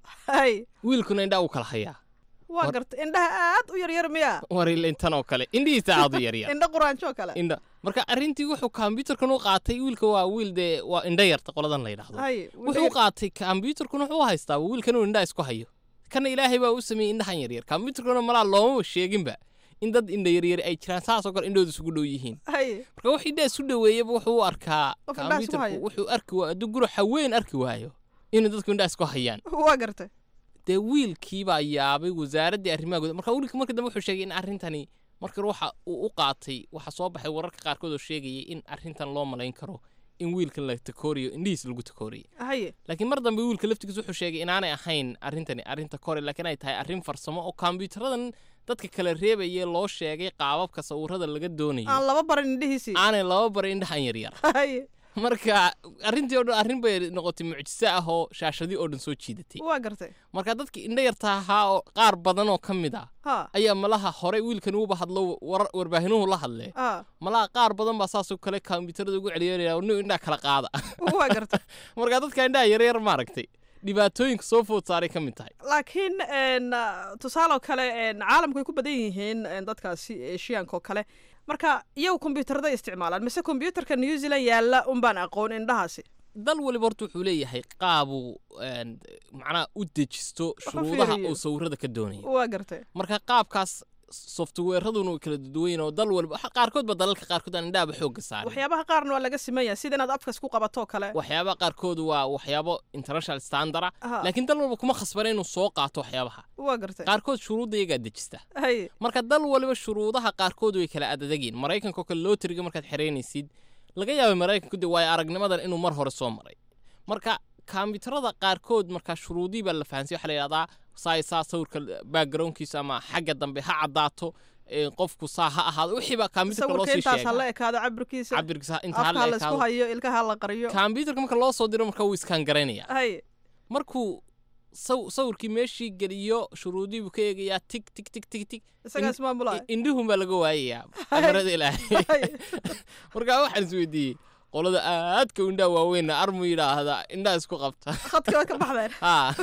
Speaker 16: hay
Speaker 18: wiilkuna indhaha wuu kala hayaa
Speaker 16: waa garta indhaha aad u yaryar miyaa
Speaker 18: waril intan oo kale indhihiisa aad u yaryar
Speaker 16: indha quraanjo kale
Speaker 18: indha marka arrintii wuxuu kombyuutarkan u qaatay wiilka waa wiil dee waa indha yarta qoladan la yidhahdo
Speaker 16: hay
Speaker 18: wuxuu qaatay kombyuutarkun wuxuu haystaa wiilkan uu indhaha isku hayo kana ilaahay baa u sameeyey indhahan yaryar kombyuutarkuna malaa loomaba sheeginba in dad indha yaryari ay jiraan saasoo kale indhooda isugu dhow yihiin
Speaker 16: hay
Speaker 18: marka wax indhaha isu dhoweeyaba wuxuu u arkaa
Speaker 16: Qof indhaha isku haya.
Speaker 18: kombyuutarku wuxuu arki waa hadduu guro haween arki waayo inuu dadku indhaha isku hayaan
Speaker 16: waa garta
Speaker 18: dee wiilkii baa yaabay wasaaraddii arrimaha gudaha marka wiilkii markii dambe wuxuu sheegay in arrintani marka waxa uu u qaatay waxa soo baxay wararka qaarkood oo sheegayay in arrintan loo malayn karo in wiilkan la takooriyo indhihiis lagu takooriyay
Speaker 16: haye
Speaker 18: laakiin mar dambe wiilka laftigiis wuxuu sheegay inaanay ahayn arrintani arrinta kore laakiin ay tahay arrin farsamo oo kombyuutaradan dadka kala reebayee loo sheegay qaababka sawirada laga doonayo
Speaker 16: aan laba barin indhihiisii
Speaker 18: aanay laba barin indhahan yaryar
Speaker 16: haye
Speaker 18: marka arrintii oo dhan arrin bay noqotay mucjiso ah oo shaashadii oo dhan soo jiidatay
Speaker 16: waa gartay
Speaker 18: marka dadkii indha yarta ahaa oo qaar badan oo ka mid ah
Speaker 16: ha
Speaker 18: ayaa malaha horey wiilkan uuba hadlo war- warbaahinuhu la hadle
Speaker 16: ha
Speaker 18: malaha qaar badan baa saasoo kale kombyuutarada ugu celiyanaya nin indhaha kala qaada
Speaker 16: waa gartay
Speaker 18: marka dadka indhaha yaryar maaragtay dhibaatooyinka soo food saaray ka mid tahay
Speaker 16: laakiin n tusaaloo kale n caalamku ay ku badan yihiin n dadkaasi eshiyaanka oo kale marka iyagu kombiyuutarada isticmaalaan mise kombiyuutarka new zealand yaalla unbaan aqoon indhahaasi
Speaker 18: dal waliba horta wuxuu leeyahay qaabuu een, macnaha u dejisto shuruudaha
Speaker 16: fiiriyo.
Speaker 18: uu sawirada ka doonayo
Speaker 16: waa gartay
Speaker 18: marka qaabkaas softwareraduna way kala duwan oo dal waliba waxa- qaarkood ba dalalka qaarkood aan indhahaba xoogga saarin
Speaker 16: waxyaabaha qaarna waa laga simaya sida inaad afkas ku qabatoo kale
Speaker 18: waxyaabaha qaarkood waa waxyaabo international standard ah
Speaker 16: Aha.
Speaker 18: laakiin dal walba kuma khasbana inuu soo qaato waxyaabaha
Speaker 16: waa gartay
Speaker 18: qaarkood shuruudda iyagaa dejista
Speaker 16: haye
Speaker 18: marka dal waliba shuruudaha qaarkood way kala adadagiin maraykanka oo kale lootriga markaad xeraynaysid laga yaabay maraykanku de waayo aragnimadan inuu mar hore soo maray marka kombiyuutarada qaarkood marka shuruudii baa la fahansay waxaa la yidhahdaa saa saa sawirka backgroundkiisa ama xagga dambe ha caddaato ee, qofku saa ha ahaado wixii baa kombiyuutarka loo
Speaker 16: sawirka
Speaker 18: sii
Speaker 16: intaas ha la
Speaker 18: sheega
Speaker 16: ekaado cabirkiisa
Speaker 18: cabirkiisa inta ha
Speaker 16: afka ha
Speaker 18: la
Speaker 16: la isku
Speaker 18: ekaado
Speaker 16: hayo ilkaha ha la qariyo
Speaker 18: kombiyuutarka marka loo soo diro marka wuu iskaan garaynaya
Speaker 16: haye
Speaker 18: markuu saw- sawirkii meeshii geliyo shuruudii buu ka eegayaa tig tig tig tig tig
Speaker 16: isagaas maamulaya
Speaker 18: indhuhun baa laga waayayaa amarada ilaahay marka waxaan is weydiiyey qolada aadka u indhaha waaweynna armu yidhaahda indhaha isku qabta
Speaker 16: khadka waa ka baxdeen
Speaker 18: haa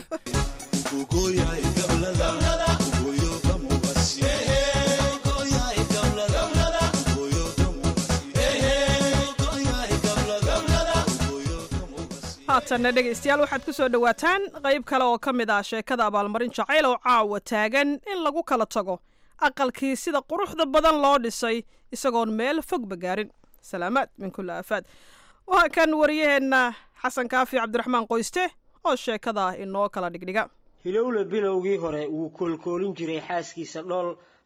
Speaker 16: haatanna dhegaystayaal waxaad ku soo dhowaataan qayb kale oo ka mid ah sheekada abaalmarin jacayl oo caawa taagan in lagu kala tago aqalkii sida quruxda badan loo dhisay isagoon meel fogba gaarin salaamaad min kulli aafaad waa kan wariyaheenna xasan kaafi cabdiraxmaan qoyste oo sheekada inoo kala dhigdhiga
Speaker 19: hilowle bilowgii hore wuu koolkoolin jiray xaaskiisa dhool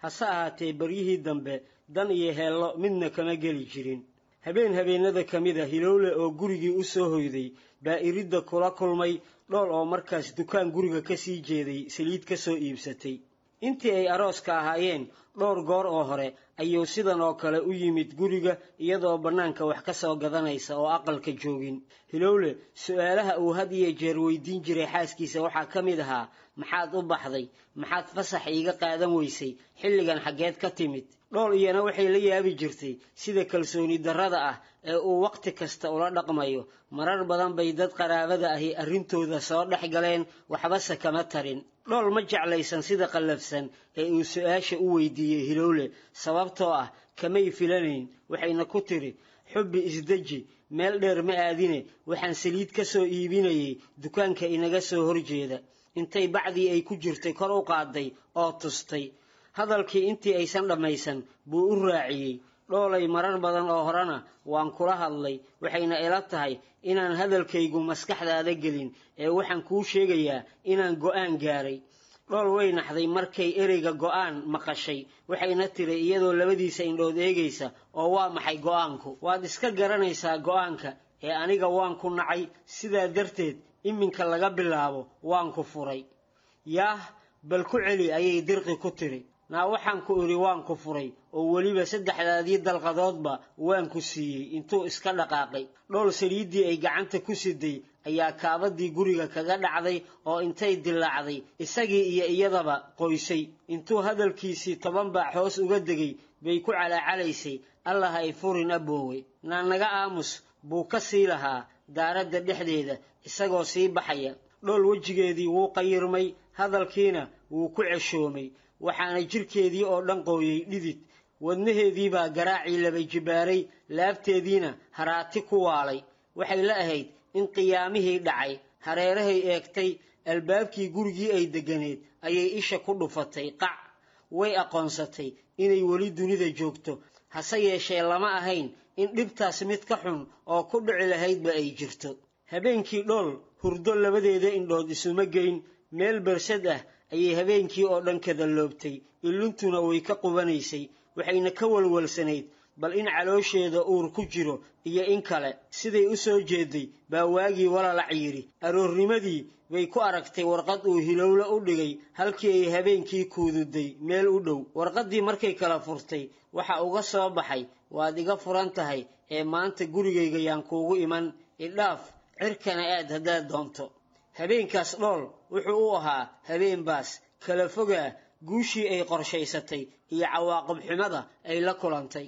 Speaker 19: hase ahaatee baryihii dambe dan iyo heello midna kama geli jirin habeen habeennada ka mid a hilowle oo gurigii u soo hoyday baa iridda kula kulmay dhool oo markaas dukaan guriga ka sii jeeday saliid ka soo iibsatay intii ay arooska ahaayeen dhowr goor oo hore ayuu sidan oo kale u yimid guriga iyadoo bannaanka wax ka soo gadanaysa oo aqalka joogin hilowle su-aalaha uu had iyo jeer weydiin jiray xaaskiisa waxaa ka mid ahaa maxaad u baxday maxaad fasax iiga qaadan weysay xilligan xaggeed ka timid dhool iyana waxay la yaabi jirtay sida kalsooni darrada ah ee uu wakhti kasta ula dhaqmayo marar badan bay dad qaraabada ahi arrintooda soo dhex galeen waxbase kama tarin dhool ma jeclaysan sida qallafsan ee uu su-aasha u weydiiyey hilowle sababtoo ah kamay filanayn waxayna ku tiri xubbi isdeji meel dheer ma aadine waxaan saliid ka soo iibinayay dukaanka inaga soo horjeeda intay bacdii ay ku jirtay kor u qaaday oo tustay hadalkii intii aysan dhammaysan buu u raaciyey dhoolay marar badan oo horena waan kula hadlay waxayna ila tahay inaan hadalkaygu maskaxdaada gelin ee waxaan kuu sheegayaa inaan go'aan gaaray dhool way naxday markay ereyga go'aan maqashay waxayna tiri iyadoo labadiisa indhood eegaysa oo waa maxay go'aanku waad iska garanaysaa go'aanka ee aniga waan ku nacay sidaa darteed iminka laga bilaabo waan ku furay yaah bal ku celi ayay dirqi ku tiri naa waxaan ku idhi waan ku furay oo weliba saddexdaadii dalqadoodba waan ku siiyey intuu iska dhaqaaqay dhool saliiddii ay gacanta ku siday ayaa kaabadii guriga kaga dhacday oo intay dilaacday isagii iyo iyadaba qoysay intuu hadalkiisii toban baac hoos uga degay bay ku calaacalaysay allah ay furin aboowe naa naga aamus buu ka sii lahaa daaradda dhexdeeda isagoo sii baxaya dhool wejigeedii wuu qayirmay hadalkiina wuu ku ceshoomay waxaana jirkeedii oo dhan qooyey dhidid wadnaheediibaa garaacii laba jibaaray laabteediina haraati ku waalay waxay la ahayd in qiyaamihii dhacay hareerahay eegtay albaabkii gurigii ay degganeed ayay isha ku dhufatay qac way aqoonsatay inay weli dunida joogto hase yeeshee lama ahayn in dhibtaas mid ka xun oo ku dhici lahaydba ay jirto habeenkii dhool hurdo labadeeda indhood isuma geyn meel bersad ah ayay habeenkii oo dhan kadaloobtay illuntuna way ka qubanaysay waxayna ka walwalsanayd bal in caloosheeda uur ku jiro iyo in kale siday u soo jeeday baa waagii walalac yidhi aroornimadii bay ku aragtay warqad uu hilowle u dhigay halkii ay habeenkii kuududay meel u dhow warqaddii markay kala furtay waxa uga soo baxay waad iga furan tahay ee maanta gurigayga yaan kuugu iman idhaaf cirkana aad haddaad doonto habeenkaas dhool wuxuu u ahaa habeen baas kala fogaa guushii ay qorshaysatay iyo cawaaqib xumada ay la kulantay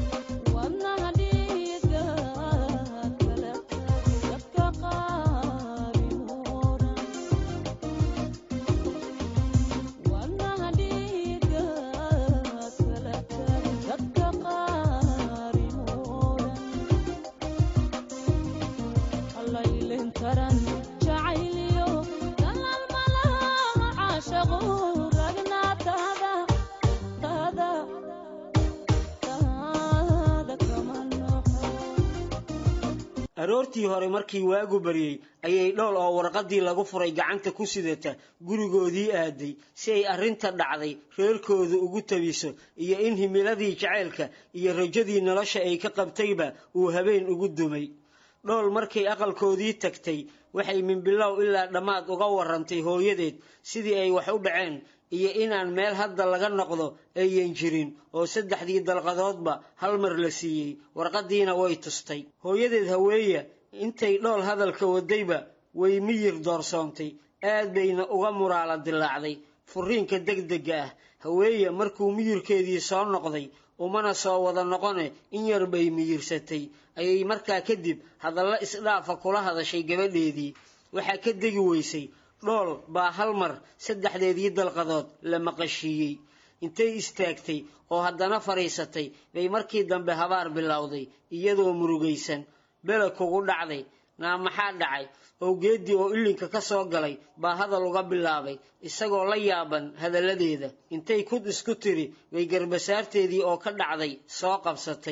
Speaker 19: aroortii hore markii waagu baryey ayay dhool oo warqaddii lagu furay gacanta ku sidata gurigoodii aaday si ay arrinta dhacday reerkooda ugu tabiso iyo in himiladii jacaylka iyo rajadii nolosha ay ka qabtayba uu habeen ugu dumay dhool markay aqalkoodii tagtay waxay minbilow ilaa dhammaad uga warrantay hooyadeed sidii ay wax u dhaceen iyo inaan meel hadda laga noqdo ayan jirin oo saddexdii dalqadoodba hal mar la siiyey warqaddiina way tustay hooyadeed haweeya intay dhool hadalka wadayba way miyir doorsoontay aad bayna uga muraala dilaacday furiinka degdega ah haweeya markuu miyirkeedii soo noqday umana soo wada noqone in yar bay miyirsatay ayay markaa kadib hadallo isdhaafa kula hadashay gabadheedii waxaa ka degi weysay dhool baa hal mar saddexdeedii dalqadood la maqashiiyey intay istaagtay oo haddana fadhiisatay bay markii dambe habaar bilowday iyadoo murugaysan bele kugu dhacday naa maxaa dhacay owgeeddii oo ilinka ka soo galay baa hadal uga bilaabay isagoo la yaaban hadalladeeda intay kud isku tiri bay garbasaarteedii oo ka dhacday soo qabsatay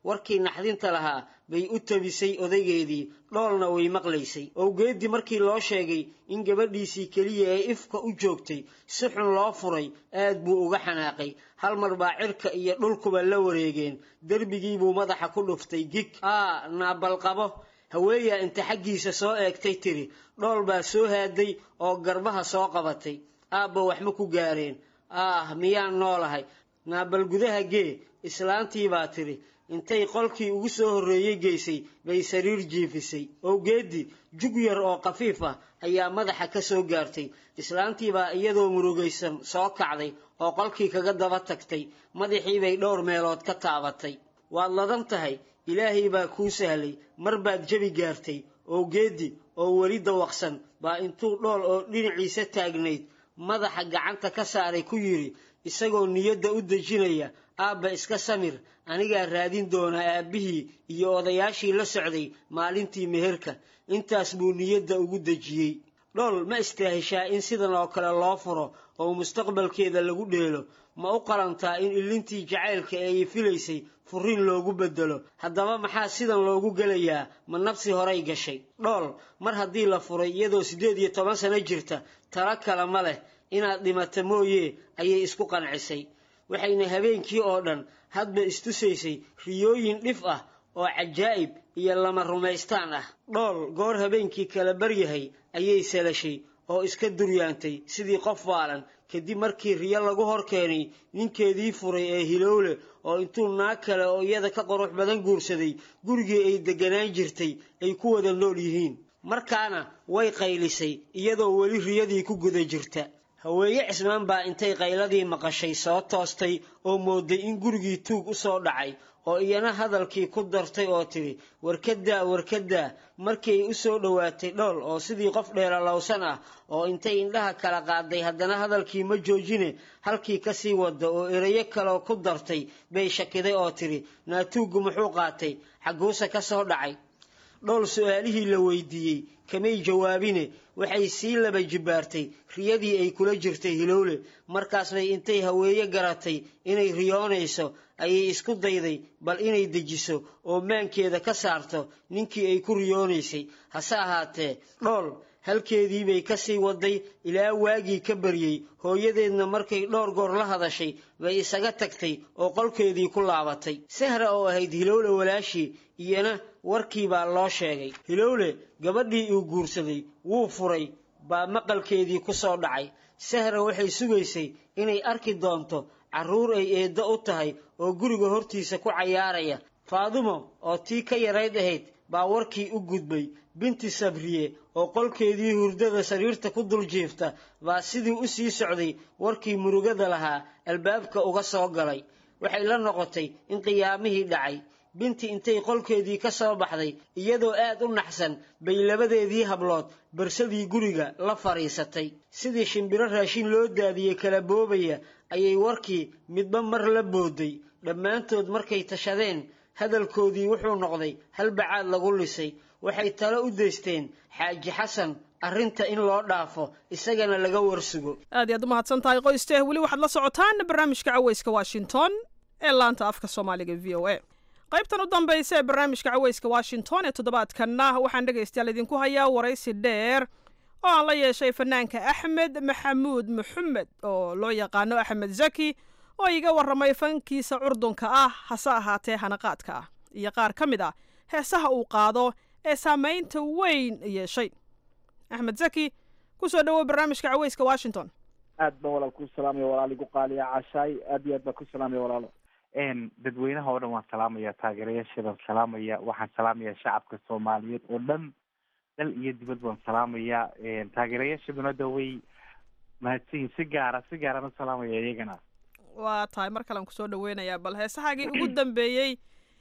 Speaker 19: warkii naxdinta lahaa bay u tabisay odaygeedii dhoolna way maqlaysay owgeeddii markii loo sheegay in gabadhiisii keliya ee ifka u joogtay si xun loo furay aad buu uga xanaaqay hal mar baa cirka iyo dhulkuba la wareegeen derbigii buu madaxa ku dhuftay gig aa naabalqabo haweeyaa inta xaggiisa soo eegtay tiri dhool baa soo haaday oo garbaha soo qabatay aabba wax ma ku gaareen aah miyaan noolahay naabal gudaha gee islaantii baa tiri intay qolkii ugu soo horreeyey geysay bay sariir jiifisay owgeeddi jug yar oo khafiif ah ayaa madaxa ka soo gaartay islaantii baa iyadoo murugaysan soo kacday oo qolkii kaga daba tagtay madaxii bay dhowr meelood ka taabatay waad ladan tahay ilaahay baa kuu sahlay mar baad jebi gaartay owgeeddi oo weli dawaqsan baa intuu dhool oo dhinaciisa taagnayd madaxa gacanta ka saaray ku yidhi isagoo niyadda u dejinaya aabba iska samir anigaa raadin doona aabbihii iyo odayaashii la socday maalintii meherka intaas buu niyadda ugu dejiyey dhool ma istaahishaa in sidan oo kale loo furo oo mustaqbalkeeda lagu dheelo ma u qalantaa in ilintii jacaylka ee ay filaysay furiin loogu beddelo haddaba maxaa sidan loogu gelayaa ma nafsi horay gashay dhool mar haddii la furay iyadoo siddeed iyo toban sano jirta talo kale ma leh inaad dhimata mooye ayay isku qancisay waxayna habeenkii oo dhan hadba istusaysay riyooyin dhif ah oo cajaa'ib iyo lama rumaystaan ah dhool goor habeenkii kala baryahay ayay salashay oo iska duryaantay sidii qof waalan kadib markii riyo lagu hor keenay ninkeedii furay ee hilowle oo intuu naag kale oo iyada ka qurux badan guursaday gurigii ay degganaan jirtay ay ku wada nool yihiin markaana way qaylisay iyadoo weli riyadii ku guda jirta haweeye cismaan baa intay qayladii maqashay soo toostay oo mooday in gurigii tuug u soo dhacay oo iyana hadalkii ku dartay oo tidhi warkadaa warkadaa markii ay u soo dhowaatay dhool oo sidii qof dheeralowsan ah oo intay indhaha kala qaaday haddana hadalkii ma joojine halkii ka sii wada oo erayo kaloo ku dartay bay shakiday oo tidhi naatuuggu muxuu qaatay xagguuse ka soo dhacay dhool su-aalihii la weydiiyey kamay jawaabine waxay sii laba jibbaartay riyadii ay kula jirtay hilowle markaas bay intay haweeye garatay inay riyoonayso ayay isku dayday bal inay dejiso oo maankeeda ka saarto ninkii ay ku riyoonaysay hase ahaatee dhool halkeedii bay ka sii waday ilaa waagii ka baryey hooyadeedna markay dhowr goor la hadashay bay isaga tagtay oo qolkeedii ku laabatay sahra oo ahayd hilowle walaashii iyana warkii baa loo sheegay hilowle gabadhii uu guursaday wuu furay baa maqalkeedii ku soo dhacay sahra waxay sugaysay inay arki doonto carruur ay eeddo u tahay oo guriga hortiisa ku cayaaraya faadumo oo tii ka yarayd ahayd baa warkii u gudbay binti sabriye oo qolkeedii hurdada sariirta ku dul jiifta baa sidii u sii socday warkii murugada lahaa albaabka uga soo galay waxay la noqotay in qiyaamihii dhacay binti intay qolkeedii ka soo baxday iyadoo aad u naxsan bay labadeedii hablood barsadii guriga la fadhiisatay sidii shimbiro raashin loo daadiyey kala boobaya ayay warkii midba mar la booday dhammaantood markay tashadeen hadalkoodii wuxuu noqday halbacaad lagu lisay waxay talo u deysteen xaaji xasan arrinta in loo dhaafo isagana laga warsugo
Speaker 16: aad iyaad u mahadsan tahay qoyste weli waxaad la socotaan barnaamijka caweyska washington ee laanta afka soomaaliga v o a qaybtan u dambaysa ee barnaamijka caweyska washington ee toddobaadkanna waxaan dhegaystayaal idinku hayaa waraysi dheer oo aan la yeeshay fanaanka axmed maxamuud maxamed oo loo yaqaano axmed zaki oo iga warramay fankiisa curdunka ah hase ahaatee hanaqaadka ah iyo qaar ka mid ah heesaha uu qaado ee saamaynta weyn yeeshay axmed zaki ku soo dhowow barnaamijka caweyska washington
Speaker 17: aad baan walaal ku salaamaya walaal igu qaaliya cashaay aad iyo aad baan ku salaamaya walaalo dadweynaha oo dhan waan salaamaya taageerayaasheedaan salaamaya waxaan salaamaya shacabka soomaaliyeed oo dhan dal iyo dibad baan salaamaya taageerayaashaduna da way mahadsanyihin si gaara si gaaraan u salaamaya iyagana
Speaker 16: waa tahay mar kalean kusoo dhaweynayaa bal heesahaagii ugu dambeeyey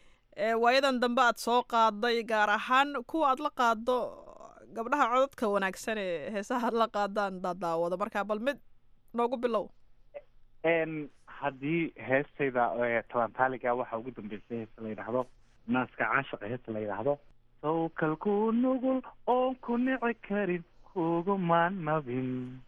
Speaker 16: ee waayadan dambe aad soo qaaday gaar ahaan kuwa aad la qaado gabdhaha codadka wanaagsan ee heesaha aad la qaadaan daadaawado markaa bal mid noogu bilow
Speaker 17: haddii heestayda talantaaliga waxaa ugu dambeysay heesta la yidhaahdo naaska caashiqa heesta la yidhaahdo sawkalku nugul oon ku nici karin kuguma nabin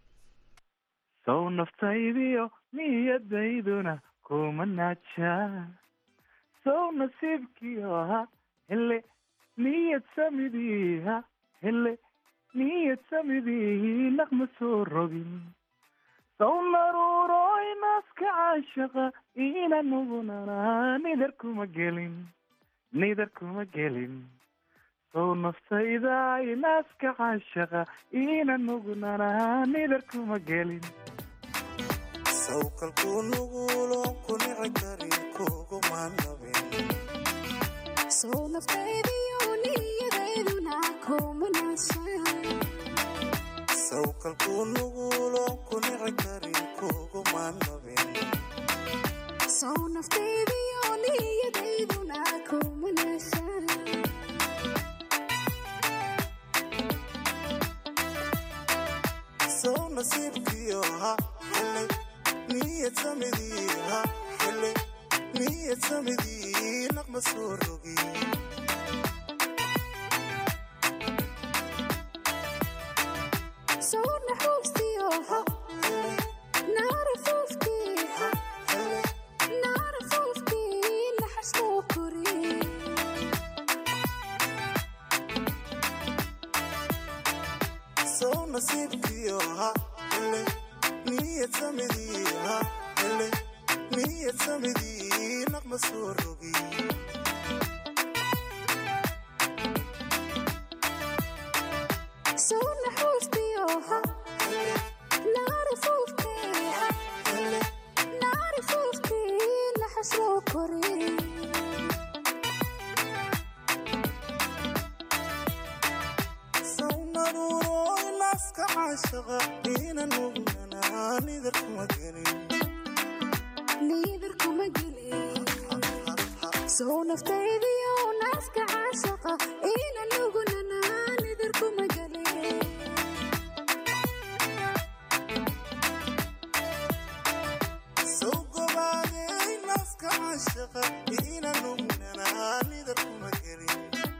Speaker 17: sow naftaydiyo niyadayduna kuma naajaa sow nasiibkiiha hele niyad samidiiha hele niyad samidii naqma soo rogin sow naruuroy naaska caashaqa ina nugunana nidar kuma gelin nidar kuma gelin sow naftayda naaska caashaqa ina nugunana nidar kuma gelin
Speaker 20: sawkalkuu nuguulon ku nici karin kuguma nabin
Speaker 21: sow naftaydiyo niyadeyduna kuma naashaan
Speaker 20: sawkalkuu nuguulon ku nici karin kuguma nabin
Speaker 21: sow naftaydiyo niyadeyduna kuma naashaan
Speaker 20: sow nasiibkiyo ha hele niyad samidii ha hele niyad samidii naqma soo rogi
Speaker 21: sow naxuustiyo ha naara fuufkii ha naara fuufkii naxas loo koriye
Speaker 20: sow nasiibkiyo ha hele niyad samidii ha hele niyad samidii naqma soo rogi
Speaker 21: sow naxuustiyo ha naara fuufkii ha naara fuufkii naxas loo koriye
Speaker 20: sow naruuroy naaska caashaqa ina nugnana nidar kuma gelin
Speaker 21: liidar kuma gelin sow naftaydiyo naaska caashaqa ina nugunana nidar kuma gelin
Speaker 20: sow gobaadey naaska caashaqa ina nugnana nidar kuma gelin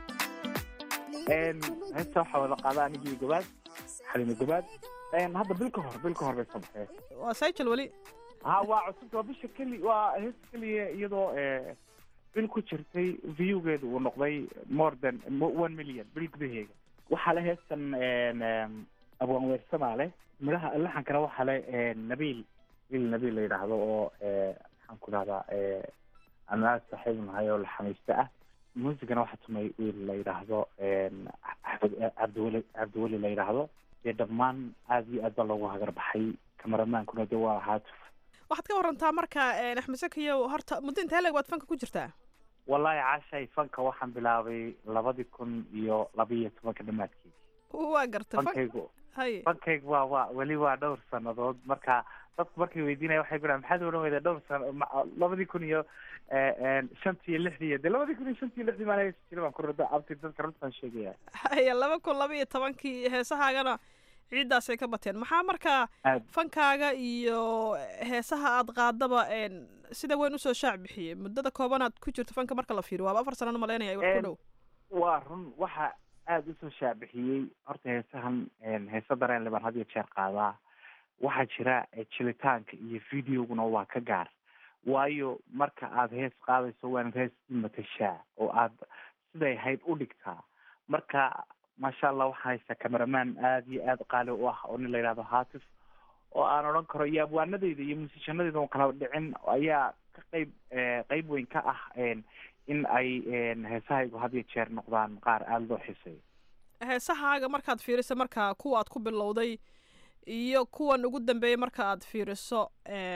Speaker 17: heesta waxaa wada qaada anigii gobaad xalimo gobaad hadda bil ka hor bil ka hor bay soo baxeen
Speaker 16: waa sayjal weli
Speaker 17: ha waa cusub waa bisha keli waa heesta keliya iyadoo bil ku jirtay viewgeedu uu noqday more than one million bil gudaheega waxaa le heestan abwaan weersamaa leh midhaha laxankana waxaa le nabiil wiil nabiil la yidhaahdo oo maxaan ku dhahdaa aan aad saaxiib nahay oo laxamiiste ah muusigana waxaa tumay wiil la yidhaahdo axmed cabdiweli cabdiweli la yidhaahdo dee dhammaan aad iyo aad baa loogu hagar baxay kameramaankuna dee waa haatuf
Speaker 16: waxaad ka warantaa marka axmed sakiyo horta muddo intee leeg baad fanka ku jirtaa
Speaker 17: wallahi caashay fanka waxaan bilaabay labadii kun iyo labiiyo tobanka dhamaadkeedii
Speaker 16: waa garta
Speaker 17: fankaygu
Speaker 16: haye
Speaker 17: fankaygu waa waa weli waa dhowr sanadood marka dadku markay weydiinaya waxay ku dhahan maxaad odhan weyda dhowr sano labadii kun iyo shantii iyo lixdii iyo dee labadii kun iyo shantii iyo lixdii maan heesi jira baan ku rada abti dadka runtaan sheegaya
Speaker 16: haye laba kun laba iyo tobankii heesahaagana ciiddaasay ka bateen maxaa markaa fankaaga iyo heesaha aad qaadaba sida weyn usoo shaac bixiyey muddada koobanaad ku jirto fanka marka la fiiriyo waaba afar sanana malaynaya wax ku dhow
Speaker 17: waa run waxa aada usoo shaacbixiyey horta heesahan heesa dareenle baan had iyo jeer qaadaa waxaa jira jilitaanka iyo videoguna waa ka gaar waayo marka aad hees qaadayso waanad hees matashaa oo aad siday hayd u dhigtaa marka maasha allah waxaa haysta cameraman aada iyo aada qaali u ah oo nin la yidhahdo hatif oo aan odhan karo iyo abwaanadeyda iyo musiishanadeyda oo kala dhicin ayaa ka qeyb qeyb weyn ka ah in ay heesahaygu had iyo jeer noqdaan qaar aada loo xiseeyo
Speaker 16: heesahaaga markaad fiiriso marka kuwa aad ku bilowday iyo kuwan ugu dambeeyay marka aad fiiriso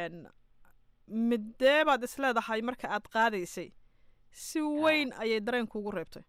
Speaker 16: midee baad isleedahay marka aad qaadaysay si weyn ayay dareenkuugu reebtay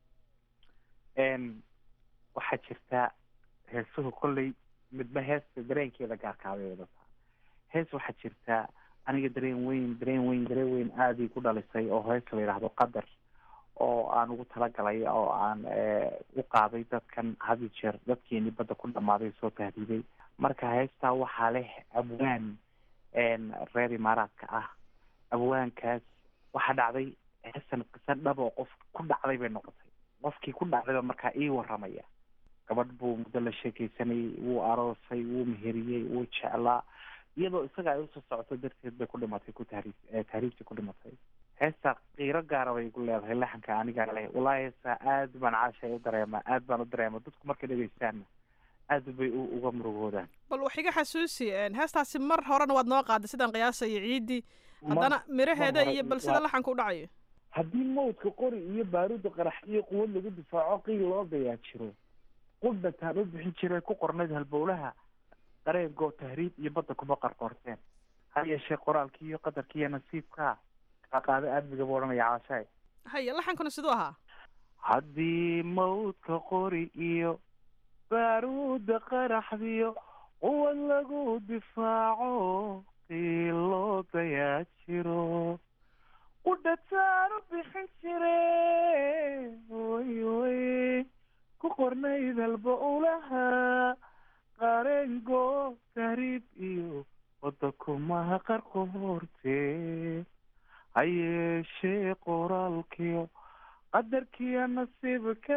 Speaker 17: waxaa jirta heesuhu kolley midba heesta dareenkeeda gaarkaabay wadataa hees waxaa jirta aniga dareen weyn dareen weyn dareen weyn aadii ku dhalisay oo hees la yidhaahdo qadar oo aan ugu talagalay oo aan u qaaday dadkan had iyo jeer dadkeenii badda ku dhamaaday soo tahdiiday marka heestaa waxaa leh abwaan reer imaaraadka ah abwaankaas waxaa dhacday heestan qisa dhab oo qof ku dhacday bay noqotay qofkii ku dhacdayba markaa ii waramaya gabadh buu muddo la sheekeysanayay wuu aroosay wuu meheriyey wuu jeclaa iyadoo isaga ay usoo socoto darteed bay ku dhimatay ku tahriib tahriibtii ku dhimatay heesta qiiro gaara bay igu leedahay laxanka anigaa leh wallaahi heestaa aad baan caashay u dareemaa aad baan u dareemaa dadku markay dhegeystaanna aad bay u uga murugoodaan
Speaker 16: bal wax iga xasuusi een, heestaasi mar horena waad noo qaaday sidaan qiyaasayo ciidii haddana
Speaker 17: Mar-
Speaker 16: miraheeda
Speaker 17: mar hore
Speaker 16: iyo bal sida
Speaker 17: waa-
Speaker 16: laxanka u dhacayo
Speaker 17: haddii mawdka qori iyo baaruudda qarax iyo quwad lagu difaaco qiil loo dayaa jiro qudhataan u bixin jiray ku qornayd halbowlaha qareengoo tahriib iyo badda kuma qarqoorteen ha yeeshee qoraalkii iyo qadarkii iyo nasiibkaa qaaqaado aadmiga buu odhanaya caashaay
Speaker 16: haya laxankuna siduu ahaa
Speaker 17: haddii mawdka qori iyo baaruudda qaraxdiyo quwad lagu difaaco qiil loo dayaa jiro qudhataan u bixin jire way way ku qornayd halbowlaha qareengoo tahriib iyo wadda kumaha qarqoortee ha yeeshee qoraalkiyo qadarkiyo nasiibka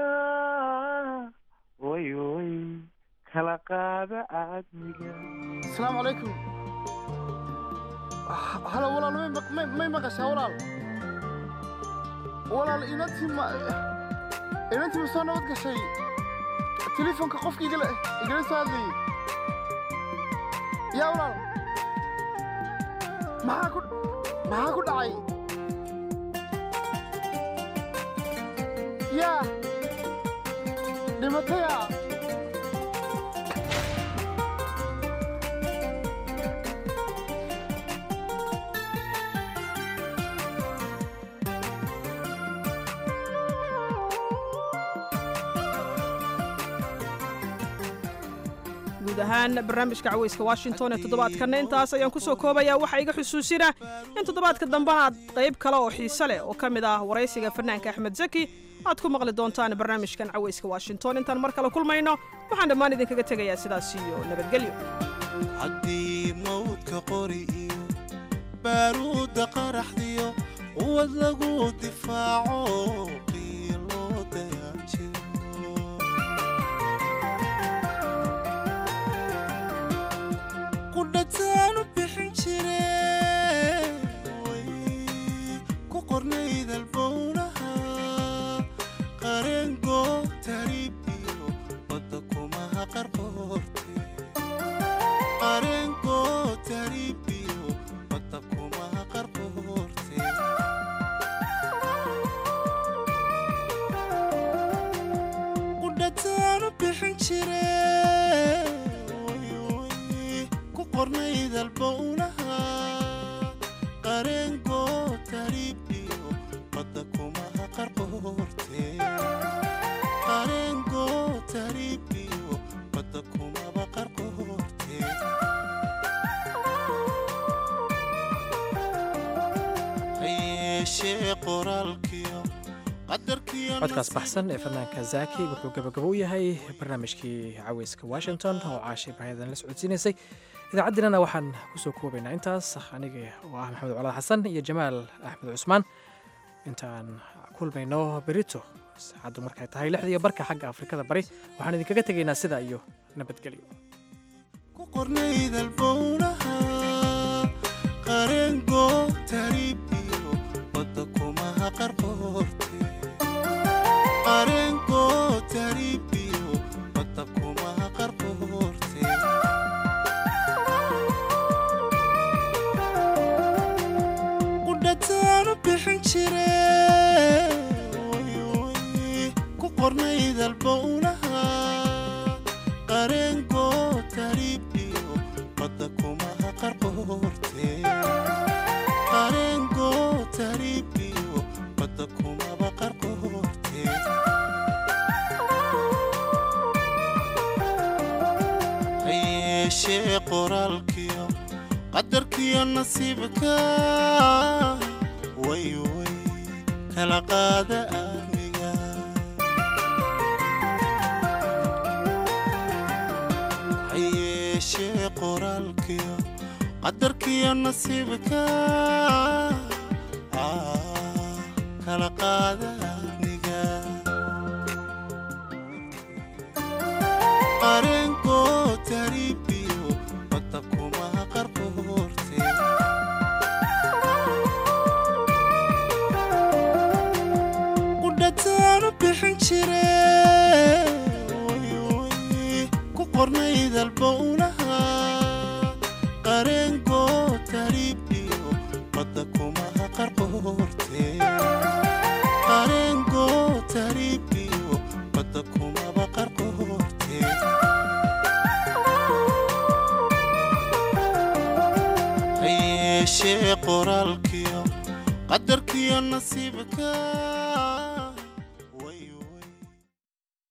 Speaker 17: way way kala qaada aadmiga
Speaker 6: asalaamu calaykum halo walaal may maq- may- may maqashaa walaal walaal inantii ma inantii ma soo nabad gashay telefoonka qofka igala igala soo hadlayay yaa walaal maxaa ku maxaa ku dhacay yaa dhimataya
Speaker 16: guud ahaan barnaamijka caweyska washington ee toddobaadkanna intaas ayaan kusoo koobayaa waxaa iga xusuusina in toddobaadka dambena aad qayb kale oo xiise leh oo ka mid ah waraysiga fanaanka axmed zaki aad ku maqli doontaan barnaamijkan caweyska washington intaan mar kale kulmayno waxaan dhammaan idinkaga tegayaa sidaas iyo nabadgelyo
Speaker 20: haddii mawdka qori iyo baaruudda qaraxdiyo quwad lagu difaaco qiiloo dayaa jiro qudhataan u bixin jire way ku qornayd albowlaha qareengoo tahriib iyo badda kumaha qarqoorte qareengoo tahriib iyo badda kumaha qarqoorte qudhataan u bixin jire way way ku qornayd albowlaha qareengoo tahriib iyo badda kumaha qarqoorte qareengoo tahriib iyo badda kumaba qarqoorte ha yeeshee qoraalkiyo qadarkiyo
Speaker 1: codkaas baxsan ee fanaanka zaki wuxuu gabagabo u yahay barnaamijkii caweyska washington oo caasha ibraahidan la socodsiinaysay idaacaddeenana waxaan kusoo koobaynaa intaas aniga oo ah maxamed colaad xasan iyo jamaal axmed cusmaan intaan kulmayno berito saacaddu markay tahay lixdiiyo barka xagga afrikada bari waxaan idinkaga tegaynaa sidaa iyo nabadgelyo
Speaker 20: ku qornayd albowlaha qareengoo tahriib iyo badda kumaha qarqoorte qareengoo tahriib iyo badda kumaha qarqoorte qudhataan u bixin jire way way ku qornayd albowlaha qareengoo tahriib iyo badda kumaha qarqoorte qareengoo tahriib iyo badda kumaba qarqoorte ha yeeshee qoraalkiyo qadarkiyo nasiibka way way kala qaada aamiga ha yeeshee qoraalkiyo qadarkiyo nasiibka ah, kala qaada aamiga qareengoo tahriib iyo badda kumaha qarqoorte qornaydalba ulaha qareenkoo tariibiyo badda kumaha qarqoorte qareenkoo tariibiyo badda kumaba qarqoorte hayeeshee qoraalkiyo qadarkiyo nasiibka